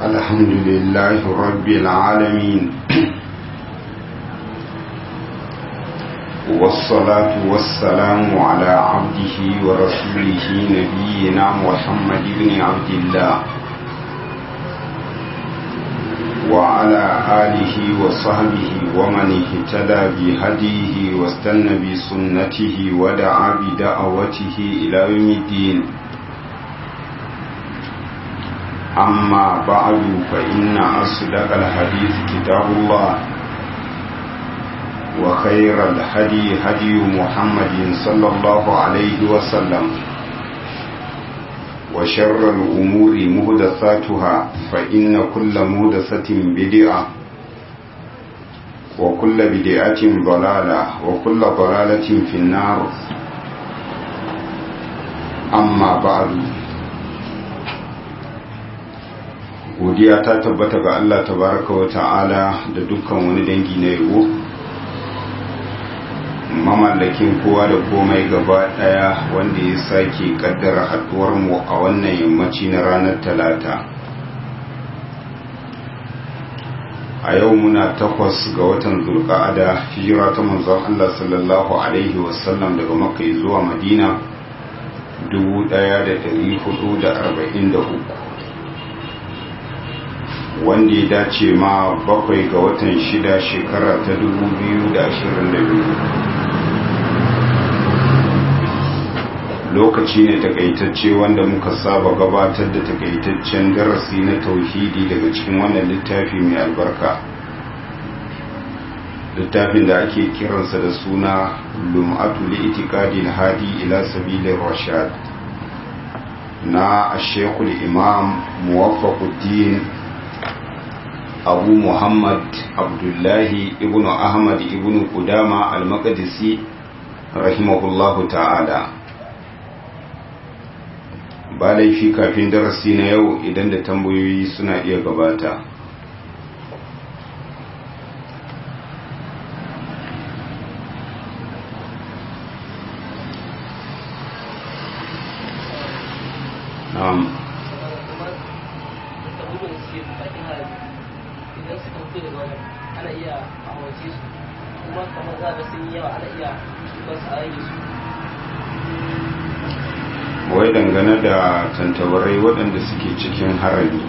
الحمد لله رب العالمين والصلاة والسلام على عبده ورسوله نبينا محمد بن عبد الله وعلى آله وصحبه ومن اهتدى بهديه واستنى بسنته ودعا بدعوته إلى يوم الدين أما بعد فإن أصدق الحديث كتاب الله وخير الهدي هدي محمد صلى الله عليه وسلم وشر الأمور مهدثاتها فإن كل مهدثة بدعة وكل بدعة ضلالة وكل ضلالة في النار أما بعد godiya ta tabbata ga Allah tabaraka wa ta'ala da dukkan wani dangi na yabo mamallakin kowa da komai gaba daya wanda ya sake kaddara haduwar mu a wannan yammaci na ranar talata a yau muna takwas ga watan zulqa'ada hijira ta manzon Allah sallallahu alaihi wasallam daga makka zuwa madina 1443 wanda ya dace ma bakwai ga watan shida shekara ta 2022 lokaci ne takaitacce wanda muka saba gabatar da takaitaccen darasi na tauhidi daga cikin wannan littafi mai albarka littafin da ake kiransa da suna lum'atu li'itikadil hadi ila sabilir rashad na ashekul imam muwaffaquddin abu muhammad abdullahi ibn ahmad ibn kudama al-maqdisi rahimahullahu ta'ala ba laifi kafin darasi na yau idan da tambayoyi suna iya gabata na'am ana iya amace su kuma kamar za ga sun yi yawa ana iya shuka su a rage su wai dangane da tantabarai waɗanda suke cikin harami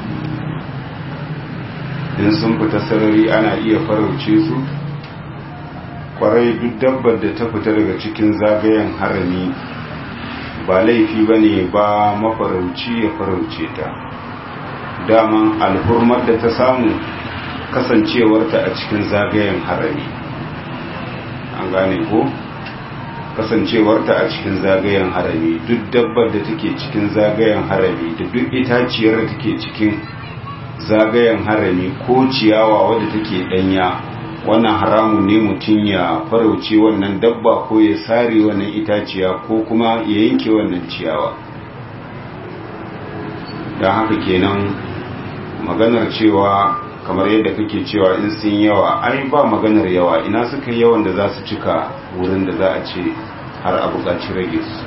in sun fita sarari ana iya farauce su kwarai duk dabbar da ta fita daga cikin zagayen harami ba laifi ba ne ba mafarauci ya farauce ta daman alhurmar da ta samu kasancewarta a cikin zagayen harami an gane ko kasancewarta a cikin zagayen harami duk dabbar da take cikin zagayen harami da duk itaciyar da take cikin zagayen harami ko ciyawa wadda take danya wannan haramun ne mutum ya farauce wannan dabba ko ya sare wannan itaciya ko kuma ya yanke wannan ciyawa don haka kenan maganar cewa kamar yadda kake cewa in sun yawa ai ba maganar yawa ina suka yawan da za su cika wurin da za a ce har a buƙaci rage su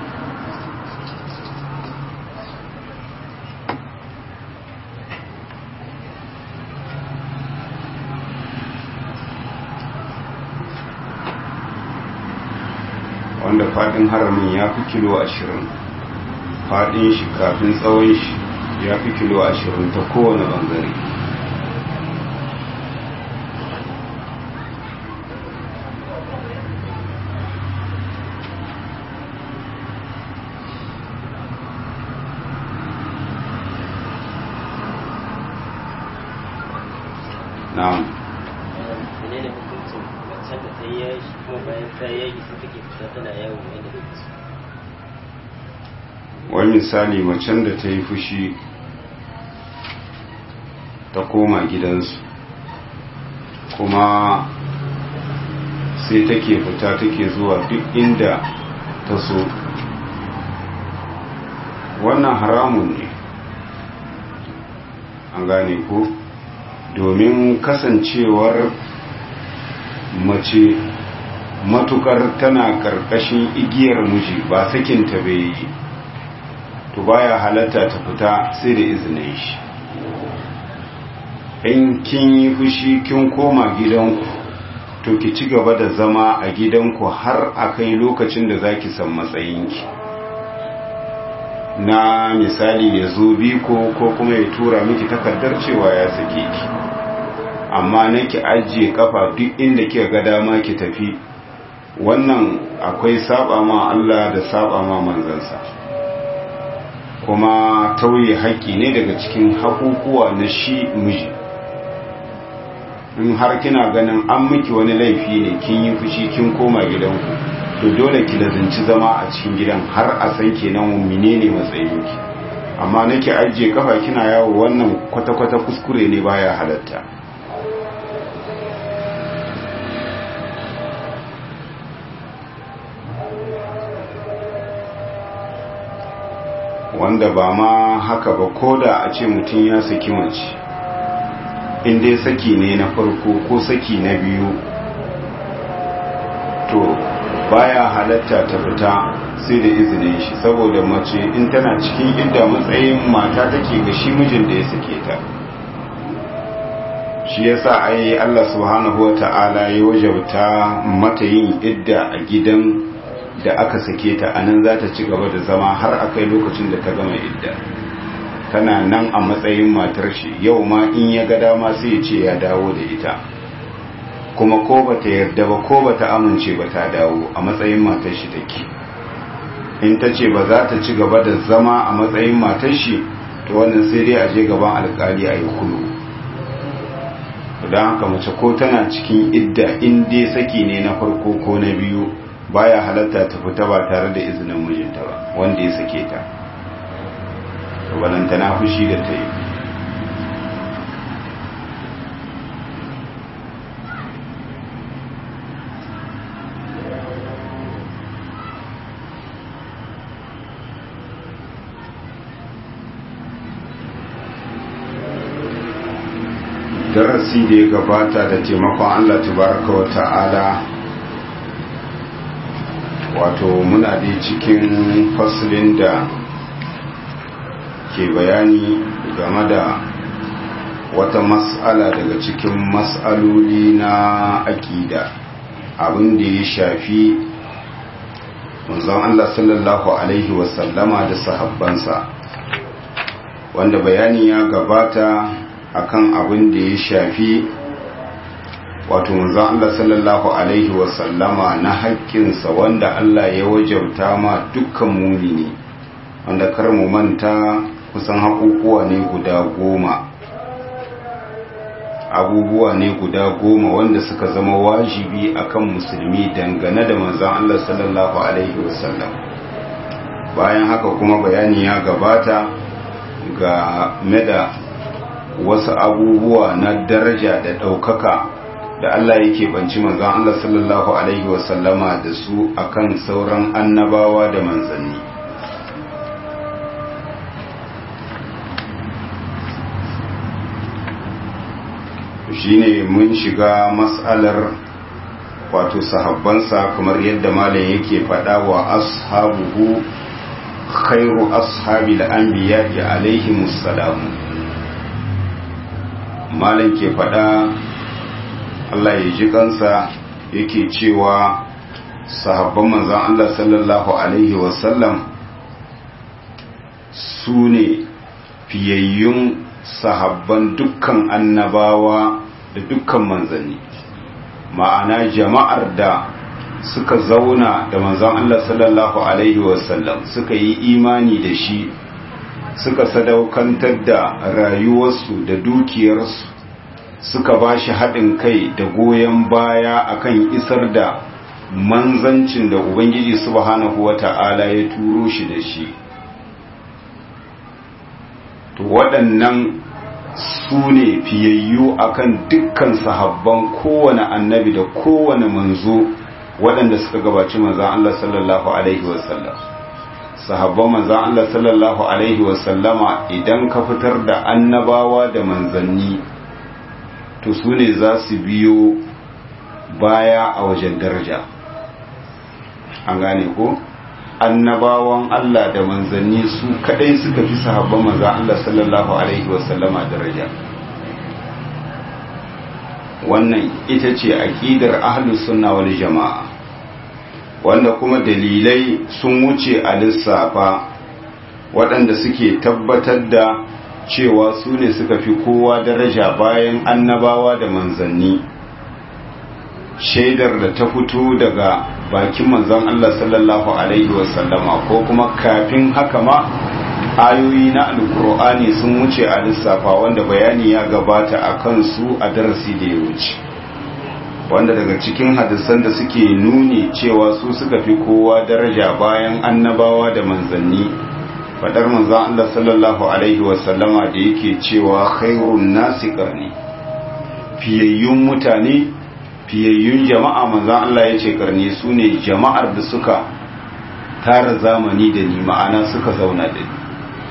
wanda faɗin haramin ya fi kilo ashirin faɗin shi kafin tsawon shi ya fi kilo ashirin ta kowane ɓangare na'am menene hukuncin macen da ta yi yaji kuma bayan ta yi yaji sai take fita tana yawo wanda da su wani misali macen da ta yi fushi ta koma gidansu kuma sai take fita take zuwa duk inda ta so wannan haramun ne an gane ko domin kasancewar mace matukar tana karkashin igiyar miji ba sakinta bai yi to baya halatta ta fita sai da izinin shi in kin yi fushi kin koma gidanku to ki ci gaba da zama a gidanku har a kai lokacin da za ki san matsayinki na misali ya zo biko ko kuma ya tura miki takardar cewa ya sake ki amma na ki ajiye kafa duk inda kika ga dama ki tafi wannan akwai saba ma Allah da saba ma manzansa kuma tauye haƙƙi ne daga cikin haƙuƙuwa na shi miji in har kina ganin an miki wani laifi ne kin yi fushi kin koma gidanku to dole ki lazinci zama a cikin gidan har a san kenan menene matsayinki amma nake ajiye kafa kina yawo wannan kwata-kwata kuskure ne baya halatta wanda ba ma haka ba ko da a ce mutum ya saki mace in dai saki ne na farko ko saki na biyu to baya halatta ta fita sai da izinin shi saboda mace in tana cikin idda matsayin mata take ga shi mijin da ya sake ta shi yasa ai Allah subhanahu wata'ala ya wajabta mata yin idda a gidan da aka sake ta anan za ta ci gaba da zama har akai lokacin da ta gama idda tana nan a matsayin matar shi yau ma in ya ga dama sai ya ce ya dawo da ita kuma ko bata yarda ba ko bata amince ba ta dawo a matsayin matar shi take in ta ce ba za ta ci gaba da zama a matsayin matar shi to wannan sai dai a je gaban alkali a yi kulu don haka mace ko tana cikin idda in dai saki ne na farko ko na biyu baya halatta ta fita ba tare da izinin mijinta ba wanda ya sake ta balanta na fushi da ta yi darasi da ya gabata da taimakon Allah tabaraka wa ta'ala wato muna da cikin fasilin da ke bayani game da wata mas'ala daga cikin mas'aloli na akida abin da ya shafi manzon Allah sallallahu alaihi wasallama da sahabbansa wanda bayani ya gabata akan abin da ya shafi wato manzon Allah sallallahu alaihi wasallama na haƙƙinsa wanda Allah ya wajabta ma dukkan mumini wanda kar mu manta kusan haƙuƙuwa ne guda goma abubuwa ne guda goma wanda suka zama wajibi akan musulmi dangane da manzon Allah sallallahu alaihi wasallam bayan haka kuma bayani ya gabata ga meda wasu abubuwa na daraja da ɗaukaka da Allah yake banci manzon Allah sallallahu alaihi wasallama da su akan sauran annabawa da manzanni shine mun shiga mas'alar wato sahabbansa kamar yadda malam yake faɗa wa ashabuhu khairu ashabil anbiya'i alaihimus salamu malam ke faɗa Allah ya ji kansa yake cewa sahabban manzan Allah sallallahu Alaihi wasallam su ne fiyayyun sahabban dukkan annabawa da dukkan manzanni ma'ana jama'ar da suka zauna da manzan Allah sallallahu Alaihi wasallam suka yi imani da shi suka sadaukantar da rayuwarsu da dukiyarsu suka ba shi haɗin kai da goyon baya akan isar da manzancin da Ubangiji subhanahu wa ta'ala ya turo shi da shi. To waɗannan su ne fiyayyu akan dukkan sahabban kowane annabi da kowane manzo waɗanda suka gabaci manzan Allah sallallahu Alaihi wasallam. Sahabban manzan Allah sallallahu Alaihi wasallama idan ka fitar da annabawa da manzanni to su ne za su biyo baya a wajen daraja an gane ko annabawan Allah da manzanni su kadai suka fi sahabban manzo Allah sallallahu alaihi wasallama daraja wannan ita ce aqidar ahlus sunna wal jama'a wanda kuma dalilai sun wuce a lissafa waɗanda suke tabbatar da cewa su ne suka fi kowa daraja bayan annabawa da manzanni shaidar da ta fito daga bakin manzon Allah sallallahu alaihi wasallama ko kuma kafin haka ma ayoyi na alkur'ani sun wuce a lissafa wanda bayani ya gabata a kansu a darasi da ya wuce wanda daga cikin hadisan da suke nuni cewa su suka fi kowa daraja bayan annabawa da manzanni fadar manzon Allah sallallahu alaihi wasallama da yake cewa khairun nasi qarni fiyayyun mutane fiyayyun jama'a manzon Allah yace karni sune jama'ar da suka tara zamani da ni ma'ana suka zauna da ni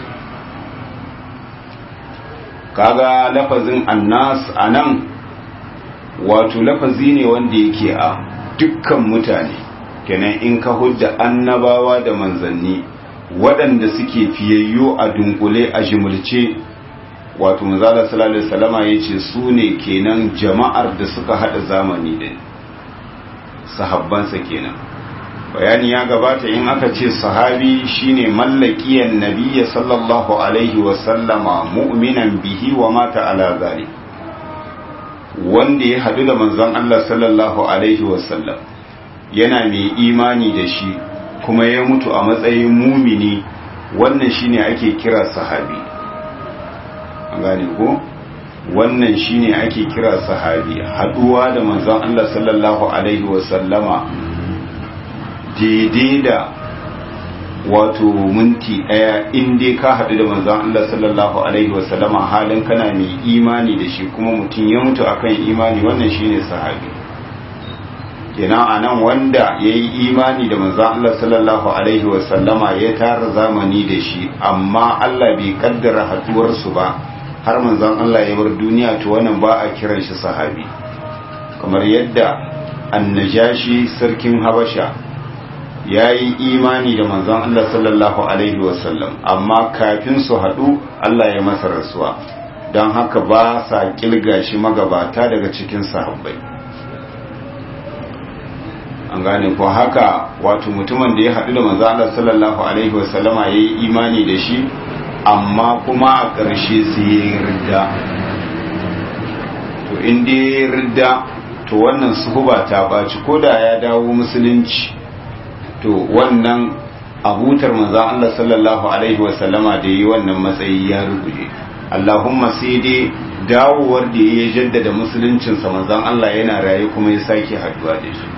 kaga lafazin annas anan wato lafazi ne wanda yake a dukkan mutane kenan in ka hujja annabawa da manzanni waɗanda suke fiyayyo a dunkule a jimulce wato manzala sallallahu alaihi wasallama yace su ne kenan jama'ar da suka hada zamani da sahabbansa kenan bayani ya gabata in aka ce sahabi shine mallakiyan nabiyyi sallallahu alaihi wasallama mu'minan bihi wa mata ala zalik wanda ya hadu da manzon Allah sallallahu alaihi wasallam yana mai imani da shi kuma ya mutu a matsayin mumini wannan shine ake kira sahabi an gane ko wannan shine ake kira sahabi haduwa da manzon Allah sallallahu alaihi wasallama daidai da wato minti daya in dai ka haɗu da manzon Allah sallallahu alaihi wasallama halin kana mai imani da shi kuma mutum ya mutu akan imani wannan shine sahabi kenan anan wanda ya yi imani da manzon Allah sallallahu alaihi wasallama ya tara zamani da shi amma Allah bai kaddara haduwarsu ba har manzon Allah ya bar duniya to wannan ba a kiran shi sahabi kamar yadda annajashi sarkin habasha ya yi imani da manzon Allah sallallahu alaihi wasallam amma kafin su haɗu Allah ya masa rasuwa don haka ba sa kilga shi magabata daga cikin sahabbai an gane ko haka wato mutumin da ya haɗu da manzon Allah sallallahu alaihi wasallama ya yi imani da shi amma kuma a ƙarshe sai ya yi ridda to inda ya yi ridda to wannan suhuba ta ɓaci ko da ya dawo musulunci to wannan abutar manzan Allah sallallahu alaihi wasallama da yi wannan matsayi ya rubuje Allahumma sai dai dawowar da ya jaddada musuluncinsa manzan Allah yana raye kuma ya sake haduwa da shi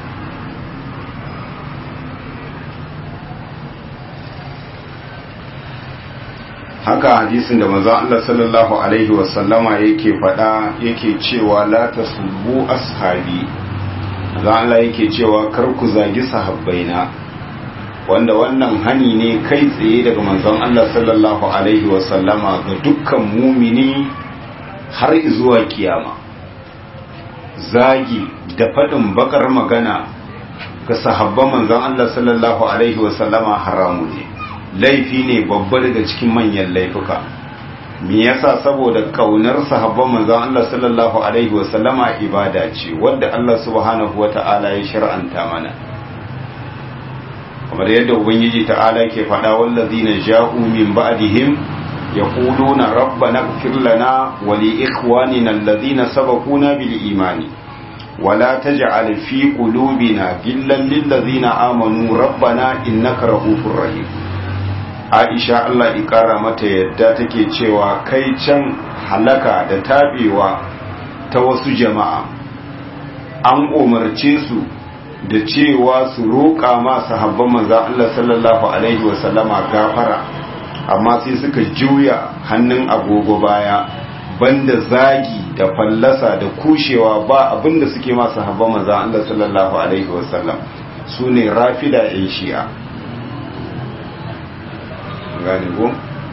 haka hadisin da manzon Allah sallallahu alaihi wasallama yake faɗa yake cewa la tasubbu ashabi manzon Allah yake cewa kar ku zagi sahabbaina wanda wannan hani ne kai tsaye daga manzon Allah sallallahu alaihi wasallama ga dukkan mumini har zuwa kiyama zagi da faɗin bakar magana ga sahabban manzon Allah sallallahu alaihi wasallama haramu ne laifi ne babba daga cikin manyan laifuka me yasa saboda kaunar sahabban manzon Allah sallallahu alaihi wasallama ibada ce wanda Allah subhanahu wata'ala ya shar'anta mana kamar yadda ubangiji ta'ala ke faɗa wallazina ja'u min ba'dihim yaquluna rabbana ighfir lana wa li ikhwanina alladhina sabaquna bil imani ولا تجعل في قلوبنا غلا للذين آمنوا ربنا إنك رؤوف رحيم Aisha Allah ƙara mata yadda take cewa kai can halaka da tabewa ta wasu jama'a an umarce su da cewa su roƙa ma sahabban manzo Allah sallallahu alaihi wasallama gafara amma sai suka juya hannun agogo baya banda zagi da fallasa da kushewa ba abinda suke ma sahabban manzo Allah sallallahu alaihi wasallam sune rafida ɗin shi'a gane ko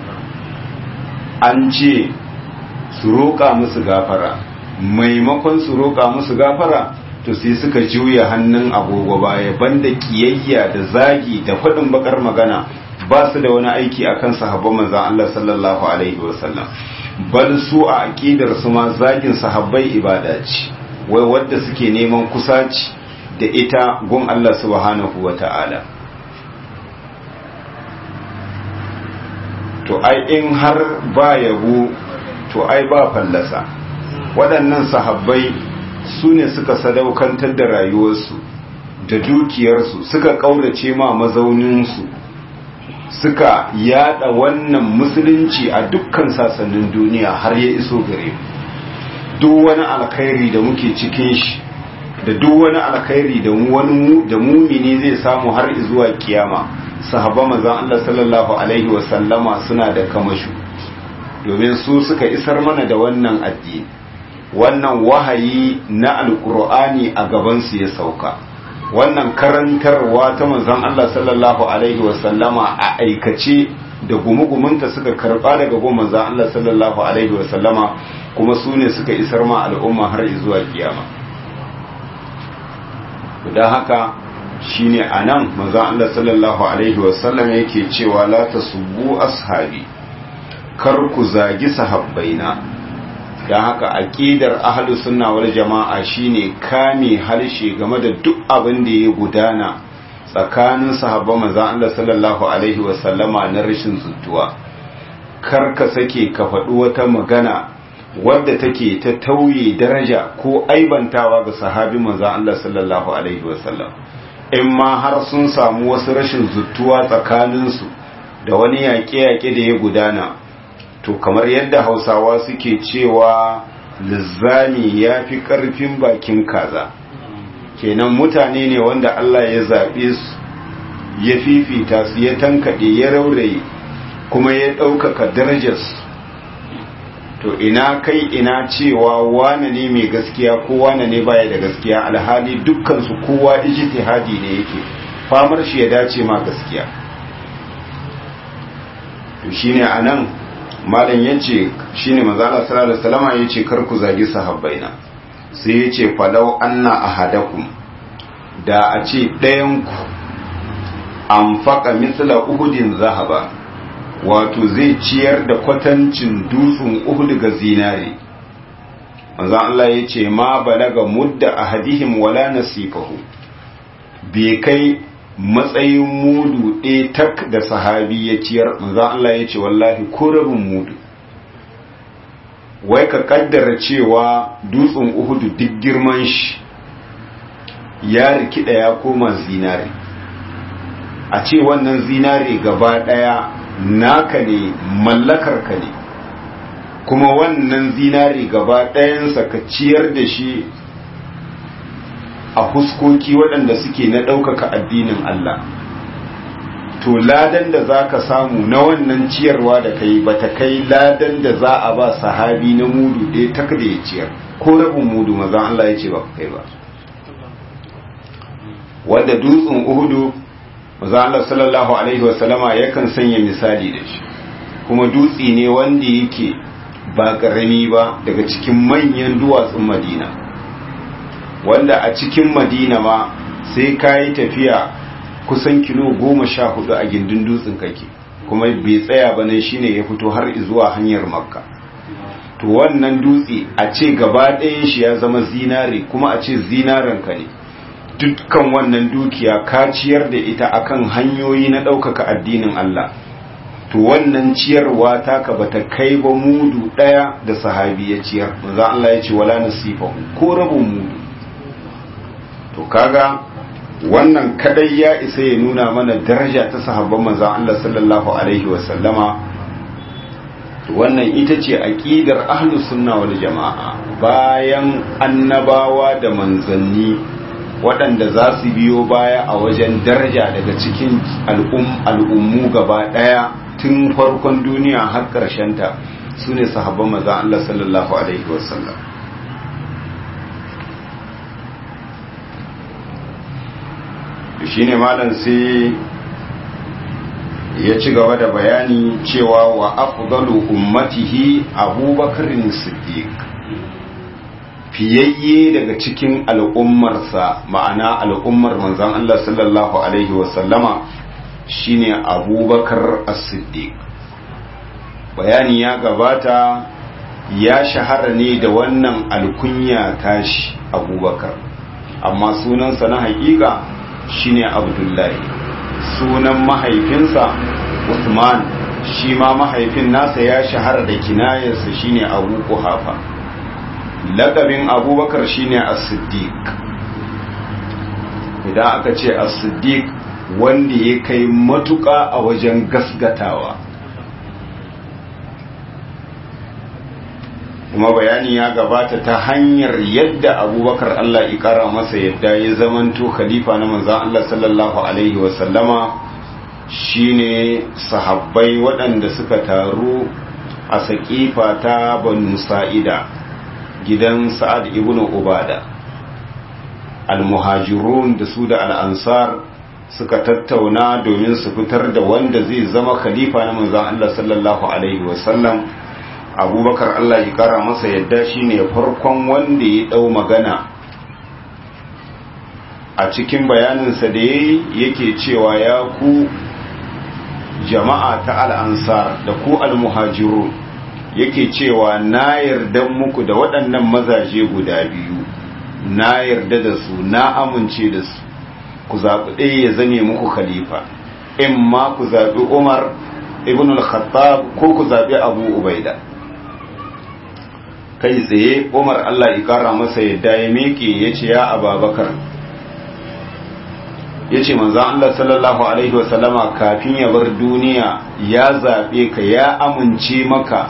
an ce su roƙa musu gafara maimakon su roƙa musu gafara to sai suka juya hannun agogo baya banda kiyayya da zagi da faɗin bakar magana ba su da wani aiki akan sahabban manzon Allah sallallahu alaihi wasallam bal su a aqidar su ma zagin sahabbai ibada ce wai wadda suke neman kusaci da ita gun Allah subhanahu wata'ala to ai in har ba yabo to ai ba fallasa waɗannan sahabbai su ne suka sadaukantar da rayuwarsu da dukiyarsu suka ƙaurace ma mazauninsu suka yada wannan musulunci a dukkan sasannin duniya har ya iso gare duk wani alkhairi da muke cikin shi da duk wani alkhairi da wani da mumini zai samu har zuwa kiyama sahaba manzon Allah sallallahu alaihi wa sallama suna da kamashu domin su suka isar mana da wannan addini wannan wahayi na alkur'ani a gaban su ya sauka wannan karantarwa ta manzon Allah sallallahu alaihi wasallama a aikace da gumugumunta suka karba daga gun manzon Allah sallallahu alaihi wasallama kuma su ne suka isar ma al'umma har zuwa kiyama don haka shine anan manzon Allah sallallahu alaihi wasallam yake cewa la tasubbu ashabi kar ku zagi sahabbaina don haka aƙidar ahlu sunna wal jama'a shine kame harshe game da duk abin da ya gudana tsakanin sahabban manzon Allah sallallahu alaihi wa sallama na rashin zuttuwa kar ka sake ka faɗi wata magana wadda take ta tauye daraja ko aibantawa ga sahabi manzon Allah sallallahu alaihi wa sallam in ma har sun samu wasu rashin zuttuwa tsakaninsu da wani yaƙe-yaƙe da ya gudana to kamar yadda hausawa suke cewa lizzami ya fi ƙarfin bakin kaza kenan mutane ne wanda Allah ya zaɓe su ya fifita su ya tankaɗe ya rauraye kuma ya ɗaukaka darajarsu to ina kai ina cewa wane ne mai gaskiya ko wane ne baya da gaskiya alhali dukkansu kowa ijtihadi ne yake famar shi ya dace ma gaskiya to shine anan malam yace shine manzo Allah sallallahu alaihi wasallam yace kar ku zagi sahabbaina sai yace falau anna ahadakum da a ce ɗayan ku anfaqa misla uhudin zahaba wato zai ciyar da kwatancin dutsen uhud ga zinare manzo Allah yace ma balaga mudda ahadihim wala nasifahu bai kai matsayin mudu ɗaya tak da sahabi ya ciyar manzo Allah ya ce wallahi ko rabin mudu wai ka kaddara cewa dutsen uhudu duk girman shi ya rikida ya koma zinare a ce wannan zinare gaba ɗaya naka ne mallakar ka ne kuma wannan zinare gaba ɗayansa ka ciyar da shi a huskoki waɗanda suke na ɗaukaka addinin Allah to ladan da za ka samu na wannan ciyarwa da kai ba ta kai ladan da za a ba sahabi na mudu ɗaya tak da ya ciyar ko rabin mudu mazan Allah ya ce ba kai ba wanda dutsen uhudu mazan Allah sallallahu alaihi wasallama yakan sanya misali da shi kuma dutse ne wanda yake ba ƙarami ba daga cikin manyan duwatsun madina wanda a cikin madina ma sai ka yi tafiya kusan kilo goma sha hudu a gindin dutsen kake kuma bai tsaya ba nan shine ya fito har zuwa hanyar makka to wannan dutse a ce gaba ɗayan shi ya zama zinare kuma a ce zinaren ka ne dukkan wannan dukiya ka ciyar da ita akan hanyoyi na ɗaukaka addinin Allah to wannan ciyarwa taka bata kai ba mudu ɗaya da sahabi ya ciyar manzo Allah ya ce wala nasifahu ko rabin mudu to kaga wannan kadai ya isa ya nuna mana daraja ta sahabban manzon Allah sallallahu alaihi wa sallama wannan ita ce aqidar ahlus sunna wal jamaa bayan annabawa da manzanni waɗanda za su biyo baya a wajen daraja daga cikin al'ummu gaba ɗaya tun farkon duniya har ta su ne sahabban manzon Allah sallallahu alaihi wa sallam shine malam sai ya ci gaba da bayani cewa wa afdalu ummatihi abubakar siddiq fiyayye daga cikin al'ummarsa ma'ana al'ummar manzon Allah sallallahu alaihi wasallama shine abubakar as-siddiq bayani ya gabata ya shahara ne da wannan alkunya tashi abubakar amma sunansa na hakika shine abdullahi sunan mahaifinsa usman shi ma mahaifin nasa ya shahara da kinayarsa shine abu kuhafa lakabin abubakar shine as-siddiq idan aka ce as-siddiq wanda ya kai matuƙa a wajen gasgatawa kuma bayani ya gabata ta hanyar yadda abubakar Allah ikara masa yadda ya zamanto khalifa na manzan Allah sallallahu Alaihi wasallama shine sahabbai waɗanda suka taru a saƙifa ta banu sa'ida gidan sa'ad ibn ubada al-muhajirun da su da al'ansar suka tattauna domin su fitar da wanda zai zama khalifa na manzan Allah sallallahu Alaihi wasallam abubakar Allah ya kara masa yadda shine farkon wanda ya dau magana a cikin bayaninsa da yayi yake cewa ya ku jama'a ta al'ansar da ku al-muhajiru yake cewa na yarda muku da waɗannan mazaje guda biyu na yarda da su na amince da su ku zaɓi ɗaya ya zame muku khalifa in ma ku zaɓi umar ibn al-khattab ko ku zaɓi abu ubaida kai tsaye umar allah ya kara masa yadda ya miƙe ya ce ya ababakar ya ce manzan allah sallallahu alaihi wasallama kafin ya bar duniya ya zaɓe ka ya amince maka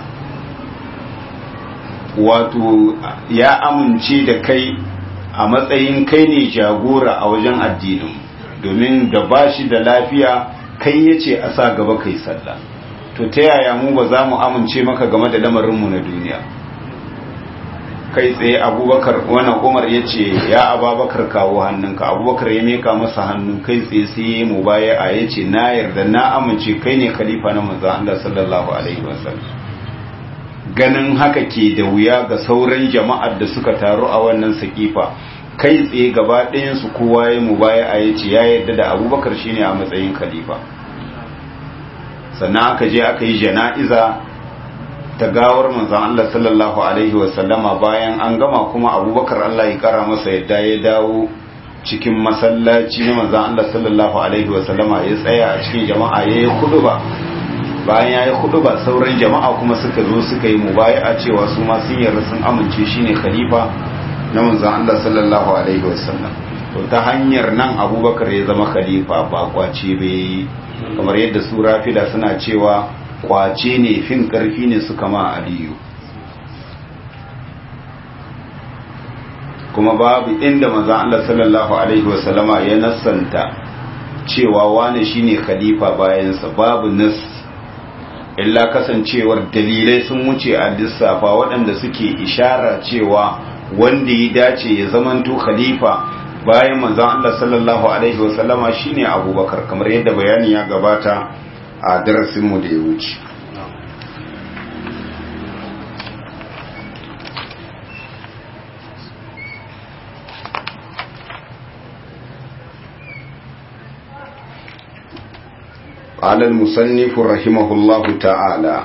wato ya amince da kai a matsayin kai ne jagora a wajen addinin domin da ba shi da lafiya kai ya ce a sa gaba kai sallah to ta yaya mu ba za mu amince maka game da lamarinmu na duniya kai tsaye abubakar wannan umar ya ce ya ababakar kawo hannunka abubakar ya meka masa hannu kai tsaye sai ya mu baya a ya ce na yarda na amince kai ne khalifa na manzo Allah sallallahu alaihi wasallam ganin haka ke da wuya ga sauran jama'ar da suka taru a wannan sakifa kai tsaye gaba ɗayansu kowa ya mu baya a ya ce ya yarda da abubakar shine a matsayin khalifa sannan aka je aka yi jana'iza ta gawar manzon Allah sallallahu alaihi wasallama bayan an gama kuma abubakar Allah ya kara masa yadda ya dawo cikin masallaci na manzon Allah sallallahu alaihi wasallama ya tsaya a cikin jama'a ya yi ba bayan ya yi ba sauran jama'a kuma suka zo suka yi mubaya'a cewa su ma sun yarda sun amince shine khalifa na manzon Allah sallallahu alaihi wasallam to ta hanyar nan abubakar ya zama khalifa ba kwace bai kamar yadda su rafida suna cewa kwace ne fin karfi ne suka ma aliyu kuma babu inda maza Allah sallallahu alaihi wasallama ya nassanta cewa wane shine khalifa bayansa babu nas illa kasancewar dalilai sun wuce a lissafa waɗanda suke ishara cewa wanda ya dace ya zamanto khalifa bayan manzon Allah sallallahu alaihi wasallama shine abubakar kamar yadda bayani ya gabata a darasinmu da ya wuce قال المصنف رحمه الله تعالى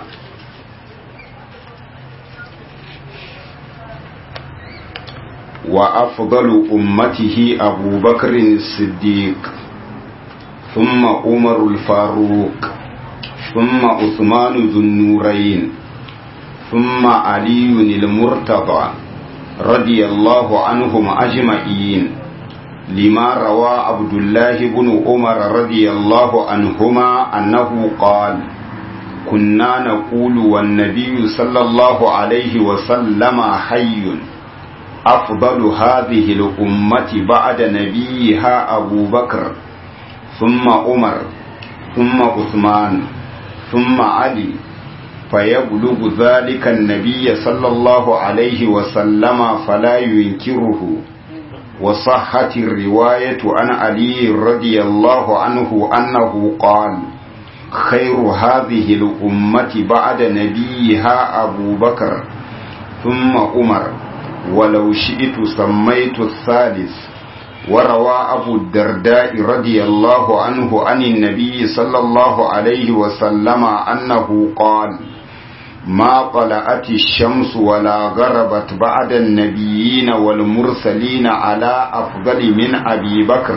وأفضل أمته أبو بكر الصديق ثم عمر الفاروق ثم عثمان ذو النورين ثم علي المرتضى رضي الله عنهم أجمعين لما روى عبد الله بن عمر رضي الله عنهما أنه قال كنا نقول والنبي صلى الله عليه وسلم حي أفضل هذه الأمة بعد نبيها أبو بكر ثم عمر ثم عثمان ثم علي فيبلغ ذلك النبي صلى الله عليه وسلم فلا ينكره وصحت الرواية عن علي رضي الله عنه أنه قال خير هذه الأمة بعد نبيها أبو بكر ثم عمر ولو شئت سميت الثالث وروى أبو الدرداء رضي الله عنه عن النبي صلى الله عليه وسلم أنه قال ما طلعت الشمس ولا غربت بعد النبيين والمرسلين على أفضل من أبي بكر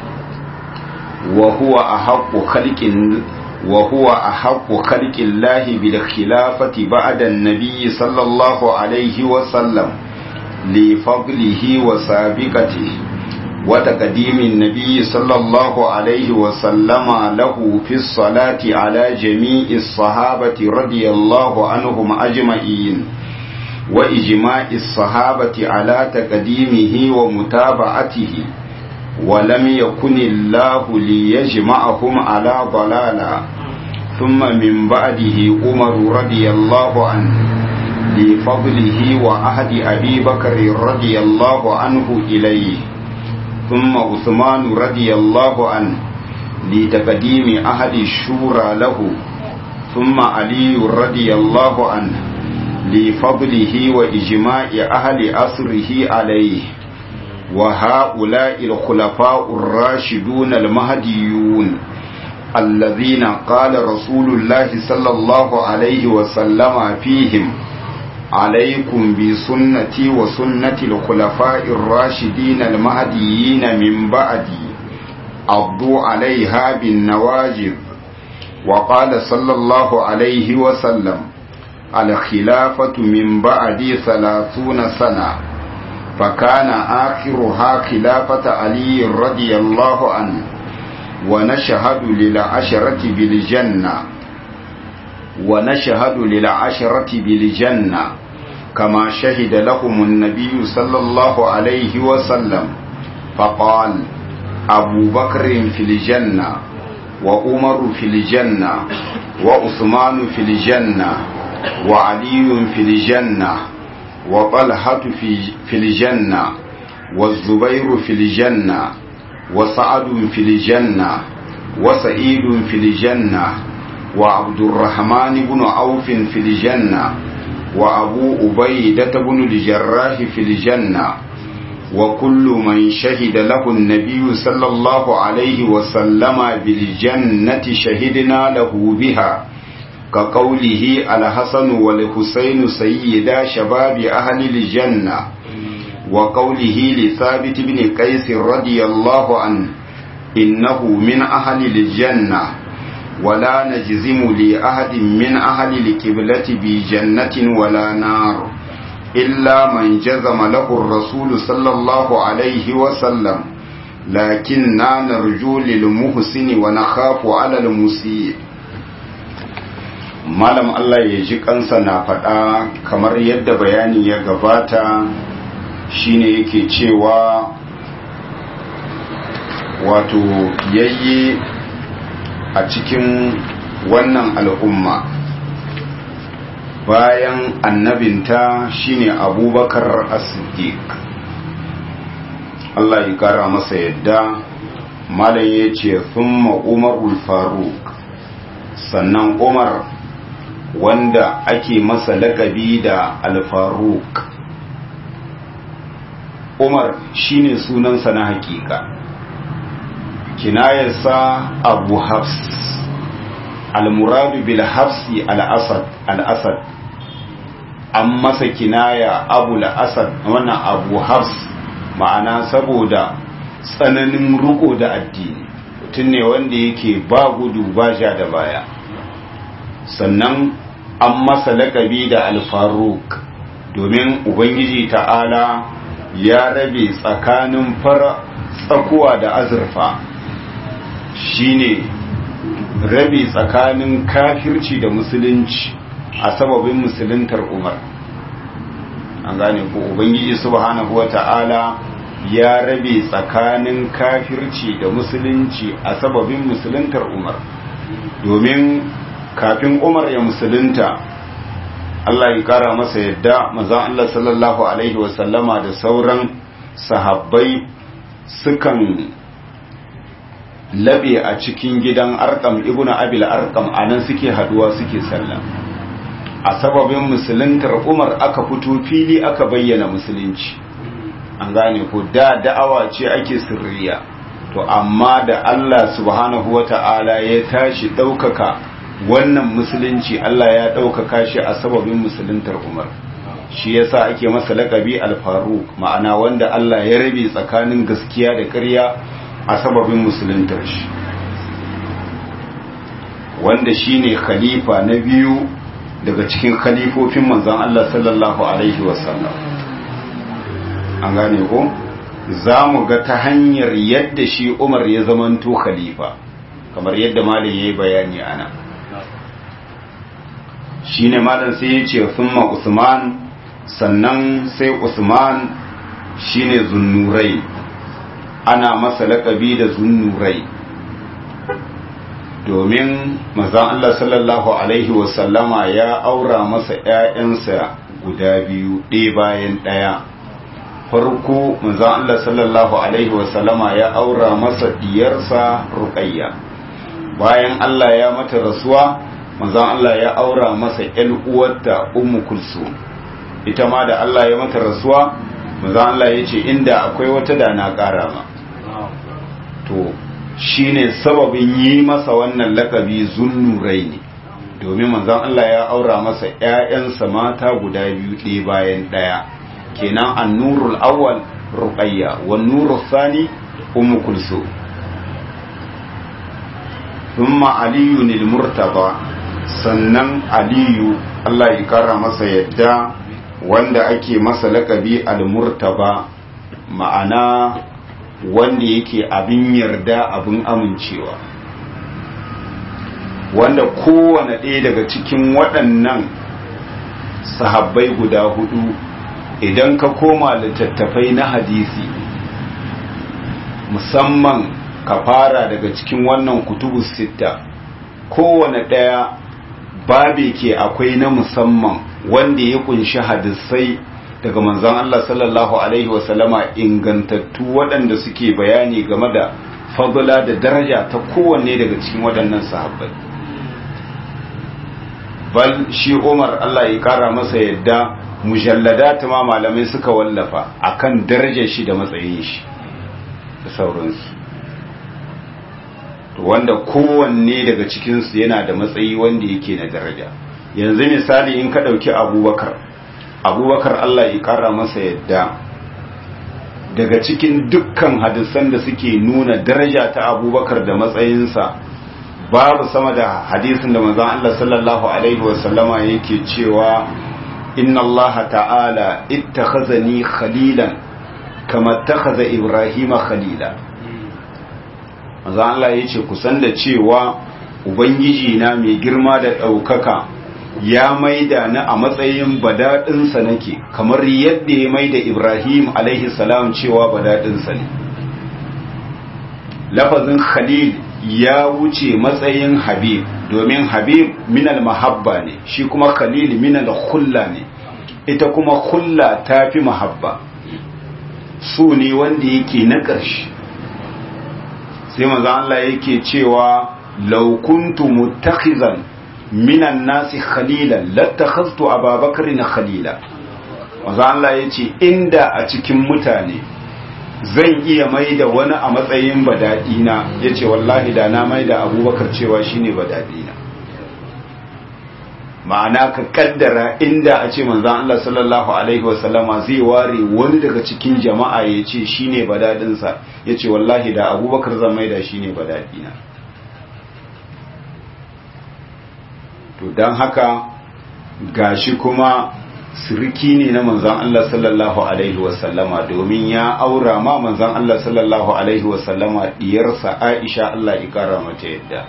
وهو أحق خلق وهو أحق خلق الله بالخلافة بعد النبي صلى الله عليه وسلم لفضله وسابقته وتقديم النبي صلى الله عليه وسلم له في الصلاة على جميع الصحابة رضي الله عنهم أجمعين وإجماع الصحابة على تقديمه ومتابعته ولم يكن الله ليجمعهم على ضلالا ثم من بعده عمر رضي الله عنه لفضله وعهد أبي بكر رضي الله عنه إليه ثم عثمان رضي الله عنه لتقديم أهل الشورى له ثم علي رضي الله عنه لفضله وإجماع أهل أسره عليه وهؤلاء الخلفاء الراشدون المهديون الذين قال رسول الله صلى الله عليه وسلم فيهم عليكم بسنتي وسنة الخلفاء الراشدين المهديين من بعدي عضوا عليها بالنواجذ وقال صلى الله عليه وسلم الخلافة من بعدي ثلاثون سنة فكان آخرها خلافة علي رضي الله عنه ونشهد للعشرة بالجنة ونشهد للعشرة بالجنة كما شهد لهم النبي صلى الله عليه وسلم فقال أبو بكر في الجنة وعمر في الجنة وعثمان في الجنة وعلي في الجنة وطلحة في, في الجنة والزبير في الجنة وسعد في الجنة وسعيد في الجنة وعبد الرحمن بن عوف في الجنة وأبو أبيدة بن الجراح في الجنة وكل من شهد له النبي صلى الله عليه وسلم بالجنة شهدنا له بها كقوله الحسن والحسين سيدا شباب أهل الجنة وقوله لثابت بن قيس رضي الله عنه إنه من أهل الجنة ولا نجزم لأحد من أهل الكبلة بجنة ولا نار إلا من جزم له الرسول صلى الله عليه وسلم لكننا نرجو للمحسن ونخاف على المسيء malam Allah ya ji kansa na faɗa kamar yadda bayani ya gabata shine yake cewa wato yayye a cikin wannan al'umma bayan annabinta shine abubakar as-siddiq Allah ya kara masa yadda malam ya ce thumma umarul faruk sannan umar wanda ake masa lakabi da al-faruk umar shine sunansa na hakika kinayarsa abu hafs al-muradu bil hafsi al-asad al-asad an masa kinaya abu al-asad wannan abu hafs ma'ana saboda tsananin riko da addini mutum ne wanda yake ba gudu ba ja da baya sannan an masa lakabi da al-faruk domin ubangiji ta'ala ya rabe tsakanin fara tsakuwa da azurfa shine rabe tsakanin kafirci da musulunci a sababin musuluntar umar an gane ko ubangiji subhanahu wata'ala ya rabe tsakanin kafirci da musulunci a sababin musuluntar umar domin kafin umar ya musulunta Allah ya kara masa yadda mazan Allah sallallahu alaihi wasallama da sauran sahabbai sukan labe a cikin gidan arkam ibnu abil arkam anan suke haduwa suke sallah a sababin musuluntar umar aka fito fili aka bayyana musulunci an gane ko da da'awa ce ake sirriya to amma da Allah subhanahu wata'ala ya tashi ɗaukaka wannan musulunci Allah ya ɗaukaka shi a sababin musuluntar Umar shi yasa ake masa laƙabi al-Faruq ma'ana wanda Allah ya rabe tsakanin gaskiya da ƙarya a sababin musuluntar shi wanda shine khalifa na biyu daga cikin khalifofin manzon Allah sallallahu alaihi wasallam an gane ko za mu ga ta hanyar yadda shi Umar ya zamanto khalifa kamar yadda malam yayi bayani ana shine malam sai ya ce summa Usman sannan sai Usman shine zunnurai ana masa laƙabi da zunnurai domin mazan Allah sallallahu Alaihi wasallama ya aura masa ‘ya'yansa guda biyu ɗaya bayan ɗaya farko mazan Allah sallallahu Alaihi wasallama ya aura masa diyarsa ruƙayya bayan Allah ya mata rasuwa mazan Allah ya aura masa ‘yan uwarta ummu kulsum ita ma da Allah ya mata rasuwa mazan Allah ya ce inda akwai wata da na ƙara ma to shine sababin yi masa wannan lakabi zunnurai ne domin manzon Allah ya aura masa ƴaƴansa mata guda biyu ɗaya bayan ɗaya kenan annurul awwal ruqayya wan nurul thani ummu kulsum thumma aliyun al-murtaba sannan aliyu Allah ya kara masa yadda wanda ake masa lakabi al-murtaba ma'ana wanda yake abin yarda abin amincewa wanda kowane ɗaya daga cikin waɗannan sahabbai guda hudu idan ka koma littattafai na hadisi musamman ka fara daga cikin wannan kutubu sitta kowane ɗaya babe ke akwai na musamman wanda ya kunshi hadisai daga manzon Allah sallallahu Alaihi wasallama ingantattu waɗanda suke bayani game da fadula da daraja ta kowanne daga cikin waɗannan sahabbai bal shi Umar Allah ya kara masa yadda mujalladat ma malamai suka wallafa akan darajar shi da matsayin shi da sauransu wanda kowanne daga cikinsu yana da matsayi wanda yake na daraja yanzu misali in ka ɗauki abubakar abubakar Allah ya kara masa yadda daga cikin dukkan hadisan da suke nuna daraja ta abubakar da matsayinsa babu sama da hadisin da manzon Allah sallallahu alaihi wasallama yake cewa inna Allah ta'ala ittakhazani khalilan kama takhaza ibrahima khalila manzon Allah yace kusan da cewa ubangiji na mai girma da ɗaukaka ya maida ni a matsayin badaɗinsa nake kamar yadda ya maida Ibrahim alaihi salam cewa badaɗinsa ne lafazin khalil ya wuce matsayin habib domin habib minal mahabba ne shi kuma khalil minal hulla ne ita kuma hulla ta fi mahabba su ne wanda yake na ƙarshe sai maza Allah yake cewa laukuntu mutakhizan minan nasi khalilan lattakhaztu ababakar na khalila maza Allah ya ce inda a cikin mutane zan iya mai da wani a matsayin badadina ya ce wallahi da na mai da abubakar cewa shine badadina ma'ana ka kaddara inda a ce manzan Allah sallallahu alaihi wasallama zai ware wani daga cikin jama'a ya ce shine badadinsa ya ce wallahi da abubakar zan mai da shine badadina to don haka gashi kuma siriki ne na manzan Allah sallallahu Alaihi wasallama domin ya aura ma manzan Allah sallallahu Alaihi wasallama diyarsa Aisha Allah ikara mata yadda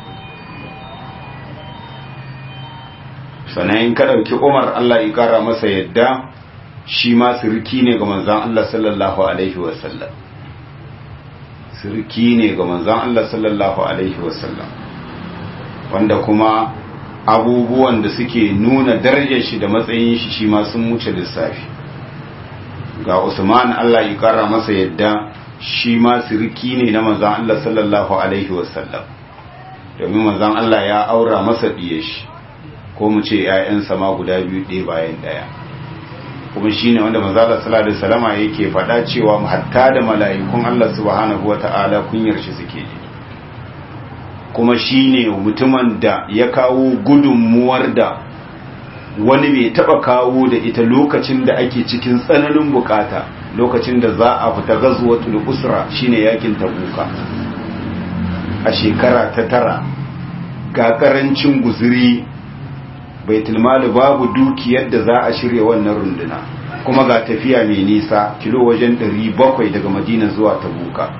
sanayin ka ɗauki Umar Allah ikara masa yadda shi ma siriki ne ga manzan Allah sallallahu Alaihi wasallam siriki ne ga manzan Allah sallallahu Alaihi wasallam wanda kuma abubuwan da suke nuna darajar shi da matsayin shi shi ma sun wuce lissafi ga Usman Allah ya kara masa yadda shi ma sirki ne na manzon Allah sallallahu alaihi wasallam domin manzon Allah ya aura masa diye shi ko mu ce ƴaƴansa ma guda biyu ɗaya bayan ɗaya kuma shine wanda manzon Allah sallallahu alaihi wasallama yake faɗa cewa hatta da mala'ikun Allah subhanahu wata'ala kunyar shi suke ji kuma shine mutumin da ya kawo gudunmuwar da wani bai taba kawo da ita lokacin da ake cikin tsananin bukata lokacin da za a fita gazuwatul usra shine yakin tabuka a shekara ta tara ga karancin guzuri baitul mali babu dukiyar da za a shirya wannan runduna kuma ga tafiya mai nisa kilo wajen 700 daga madina zuwa tabuka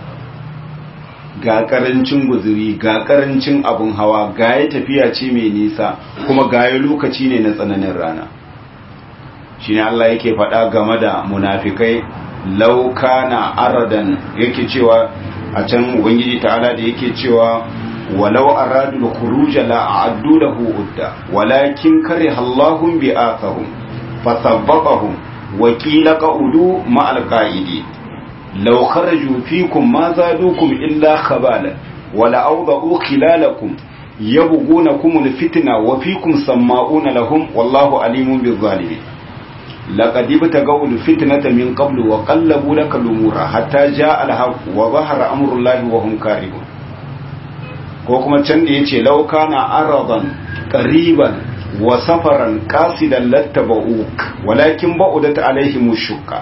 ga karancin guzuri ga karancin abun hawa ga ya tafiya ce mai nisa kuma ga ya lokaci ne na tsananin rana shi ne Allah yake faɗa game da munafikai lauka na aradan yake cewa a can ubangiji ta'ala da yake cewa walau aradul khuruja la a'addu lahu udda walakin kariha Allahum bi'athahum fasabbaqahum wa qila qa'udu ma'al qa'idi law kharaju fikum ma zadukum illa khabala wala awda'u khilalakum yabghunakum alfitna wa fikum sama'una lahum wallahu alimun bizzalimin laqad ibtagaw alfitnata min qablu wa qallabu laka lumura hatta ja'a alhaq wa zahara amrullahi wa hum karihun ko kuma can da yace law kana aradan qariban wa safaran qasidan lattaba'uk walakin ba'udat alaihim shukka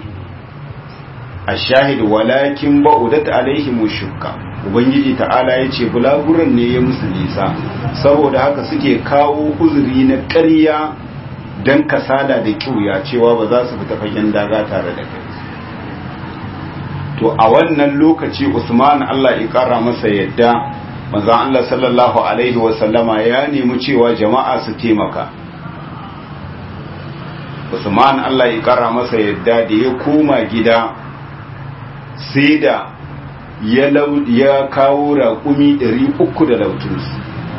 ashahid walakin ba'udat alaihim shukka ubangiji ta'ala yace bulaguran ne ya musu nisa saboda haka suke kawo uzuri na ƙarya dan kasala da kiuya cewa ba za su fita fagen daga tare da kai to a wannan lokaci Usman Allah ya kara masa yadda manzon Allah sallallahu alaihi wasallama ya nemi cewa jama'a su taimaka Usman Allah ya kara masa yadda da ya koma gida sai da ya ya kawo raƙumi 300 da lautunsu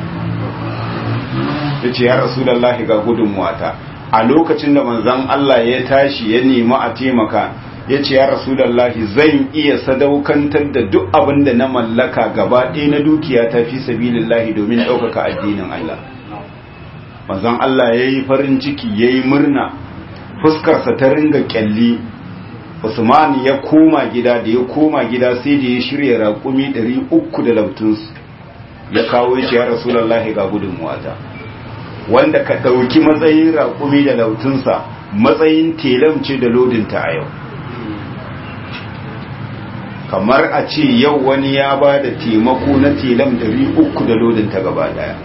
ya ce ya rasulallahi ga gudunmuwata a lokacin da manzon Allah ya tashi ya nemi a taimaka ya ce ya rasulallahi zan iya sadaukantar da duk abin da na mallaka gaba ɗaya na dukiya ta fi sabilillahi domin ɗaukaka addinin Allah manzon Allah ya yi farin ciki ya yi murna fuskarsa ta ringa kyalli Usman ya koma gida da ya koma gida sai da ya shirya raƙumi ɗari uku da lautunsu ya kawo ya ce ya rasulallahi ga gudunmuwata wanda ka ɗauki matsayin raƙumi da lautunsa matsayin telamce da lodinta a yau kamar a ce yau wani ya ba da taimako na telam uku da lodinta gaba daya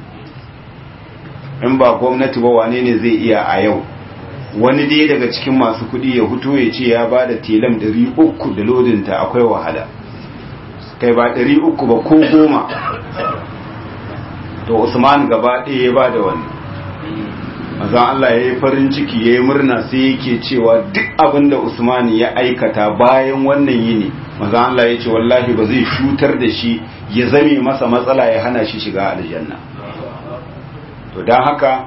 in ba gwamnati ba wane ne zai iya a yau wani dai daga cikin masu kudi ya huto ya ce ya ba da telam uku da lodinta akwai wahala kai ba uku ba ko goma to usman gaba ɗaya ya ba da wani mazan Allah ya yi farin ciki ya yi murna sai yake cewa duk abin da usman ya aikata bayan wannan yini mazan Allah ya ce wallahi ba zai shutar da shi ya zame masa matsala ya hana shi shiga aljanna to don haka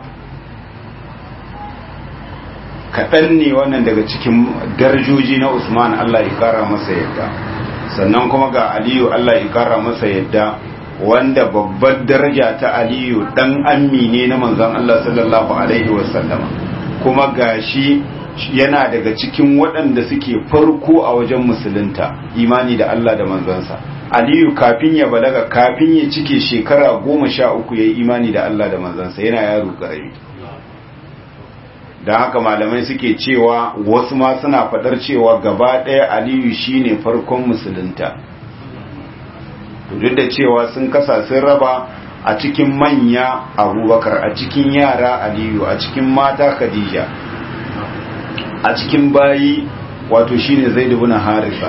kaɗan ne wannan daga cikin darajoji na usman Allah ya kara masa yadda sannan kuma ga aliyu Allah ya kara masa yadda wanda babbar daraja ta aliyu dan ammi ne na manzon Allah sallallahu alaihi wasallama kuma gashi yana daga cikin waɗanda suke farko a wajen musulunta imani da Allah da manzansa aliyu kafin ya balaga kafin ya cike shekara goma sha uku ya yi imani da Allah da manzansa yana yaro ƙarami don haka malamai suke cewa wasu ma suna faɗar cewa gaba ɗaya aliyu shine farkon musulunta duk da cewa sun kasa sun raba a cikin manya abubakar a cikin yara aliyu a cikin mata khadija a cikin bayi wato shine zai dubu na harisa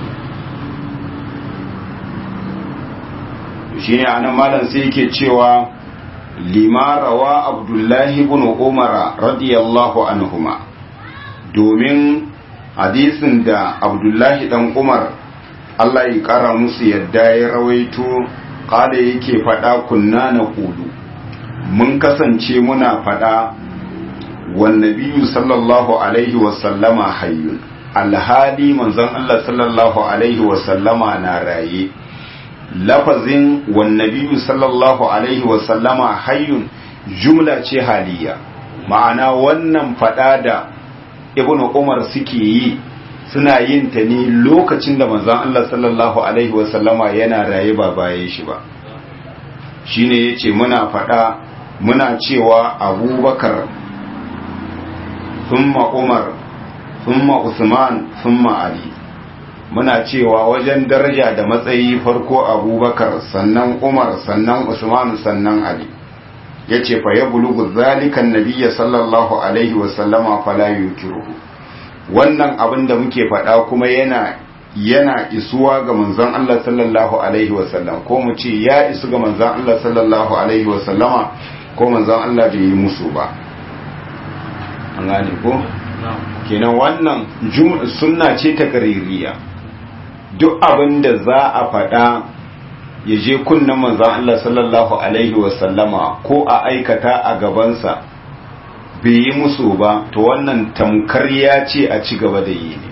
shine anan malam sai yake cewa limarawa abdullahi ibn umara radiyallahu anhuma domin hadisin da abdullahi dan umar Allah ya kara musu yadda ya rawaito kada yake fada kunna na kudu mun kasance muna fada wannabiyu sallallahu alaihi wasallama hayyun alhali manzon Allah sallallahu alaihi wasallama na raye lafazin wannabiyu sallallahu alaihi wasallama hayyun jumla ce haliya ma'ana wannan fada da ibnu umar suke yi suna yin ta ne lokacin da manzon Allah sallallahu alaihi wasallama yana raye ba bayan shi ba shine yace muna faɗa muna cewa abubakar thumma umar thumma usman thumma ali muna cewa wajen daraja da matsayi farko abubakar sannan umar sannan usman sannan ali ya ce fa ya bulugu zalikan nabiya sallallahu alaihi wasallama fala yukiruhu wannan abin da muke faɗa kuma yana yana isuwa ga manzon Allah sallallahu alaihi wasallam ko mu ce ya isu ga manzon Allah sallallahu alaihi wasallama ko manzon Allah bai yi musu ba an gane ko kenan wannan sunna ce ta kaririya duk abin da za a faɗa ya je kunnen manzan Allah sallallahu Alaihi wasallama ko a aikata a gabansa bai yi musu ba to wannan tamkar ya ce a ci gaba da yi ne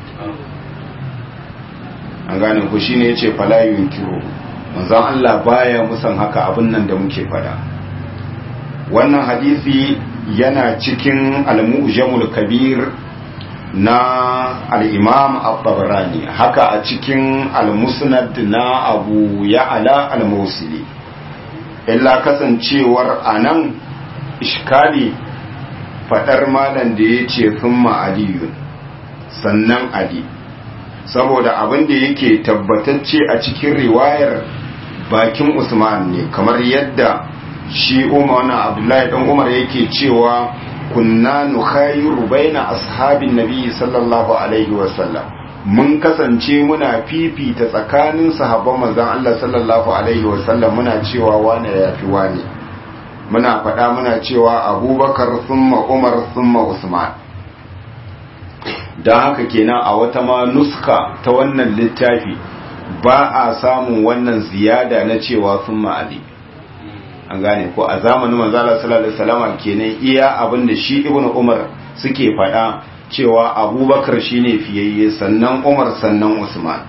an gane ku shine ya ce falayun kiro manzan Allah baya musan haka abin nan da muke faɗa wannan hadisi yana cikin al-mu'jamul kabir na al'imam al-tabarani haka a cikin al-musnad na abu ya'ala al-musili illa kasancewar a nan ishkali fadar malam da ya ce sun ma'aliyun sannan ali saboda abin da yake tabbatacce a cikin riwayar bakin usman ne kamar yadda shi umar na abdullahi dan umar yake cewa kunna nukhayiru baina ashabin nabi sallallahu alaihi wasallam mun kasance muna fifita tsakanin sahabban manzon Allah sallallahu alaihi wasallam muna cewa wane yafi wane muna faɗa muna cewa abubakar thumma umar thumma usman don haka kenan a wata ma nuska ta wannan littafi ba a samun wannan ziyada na cewa thumma ali an gane ko a zamanin manzala sallallahu alaihi wasallam kenan iya abin da shi ibnu umar suke faɗa cewa abubakar shine fiyayye sannan umar sannan usman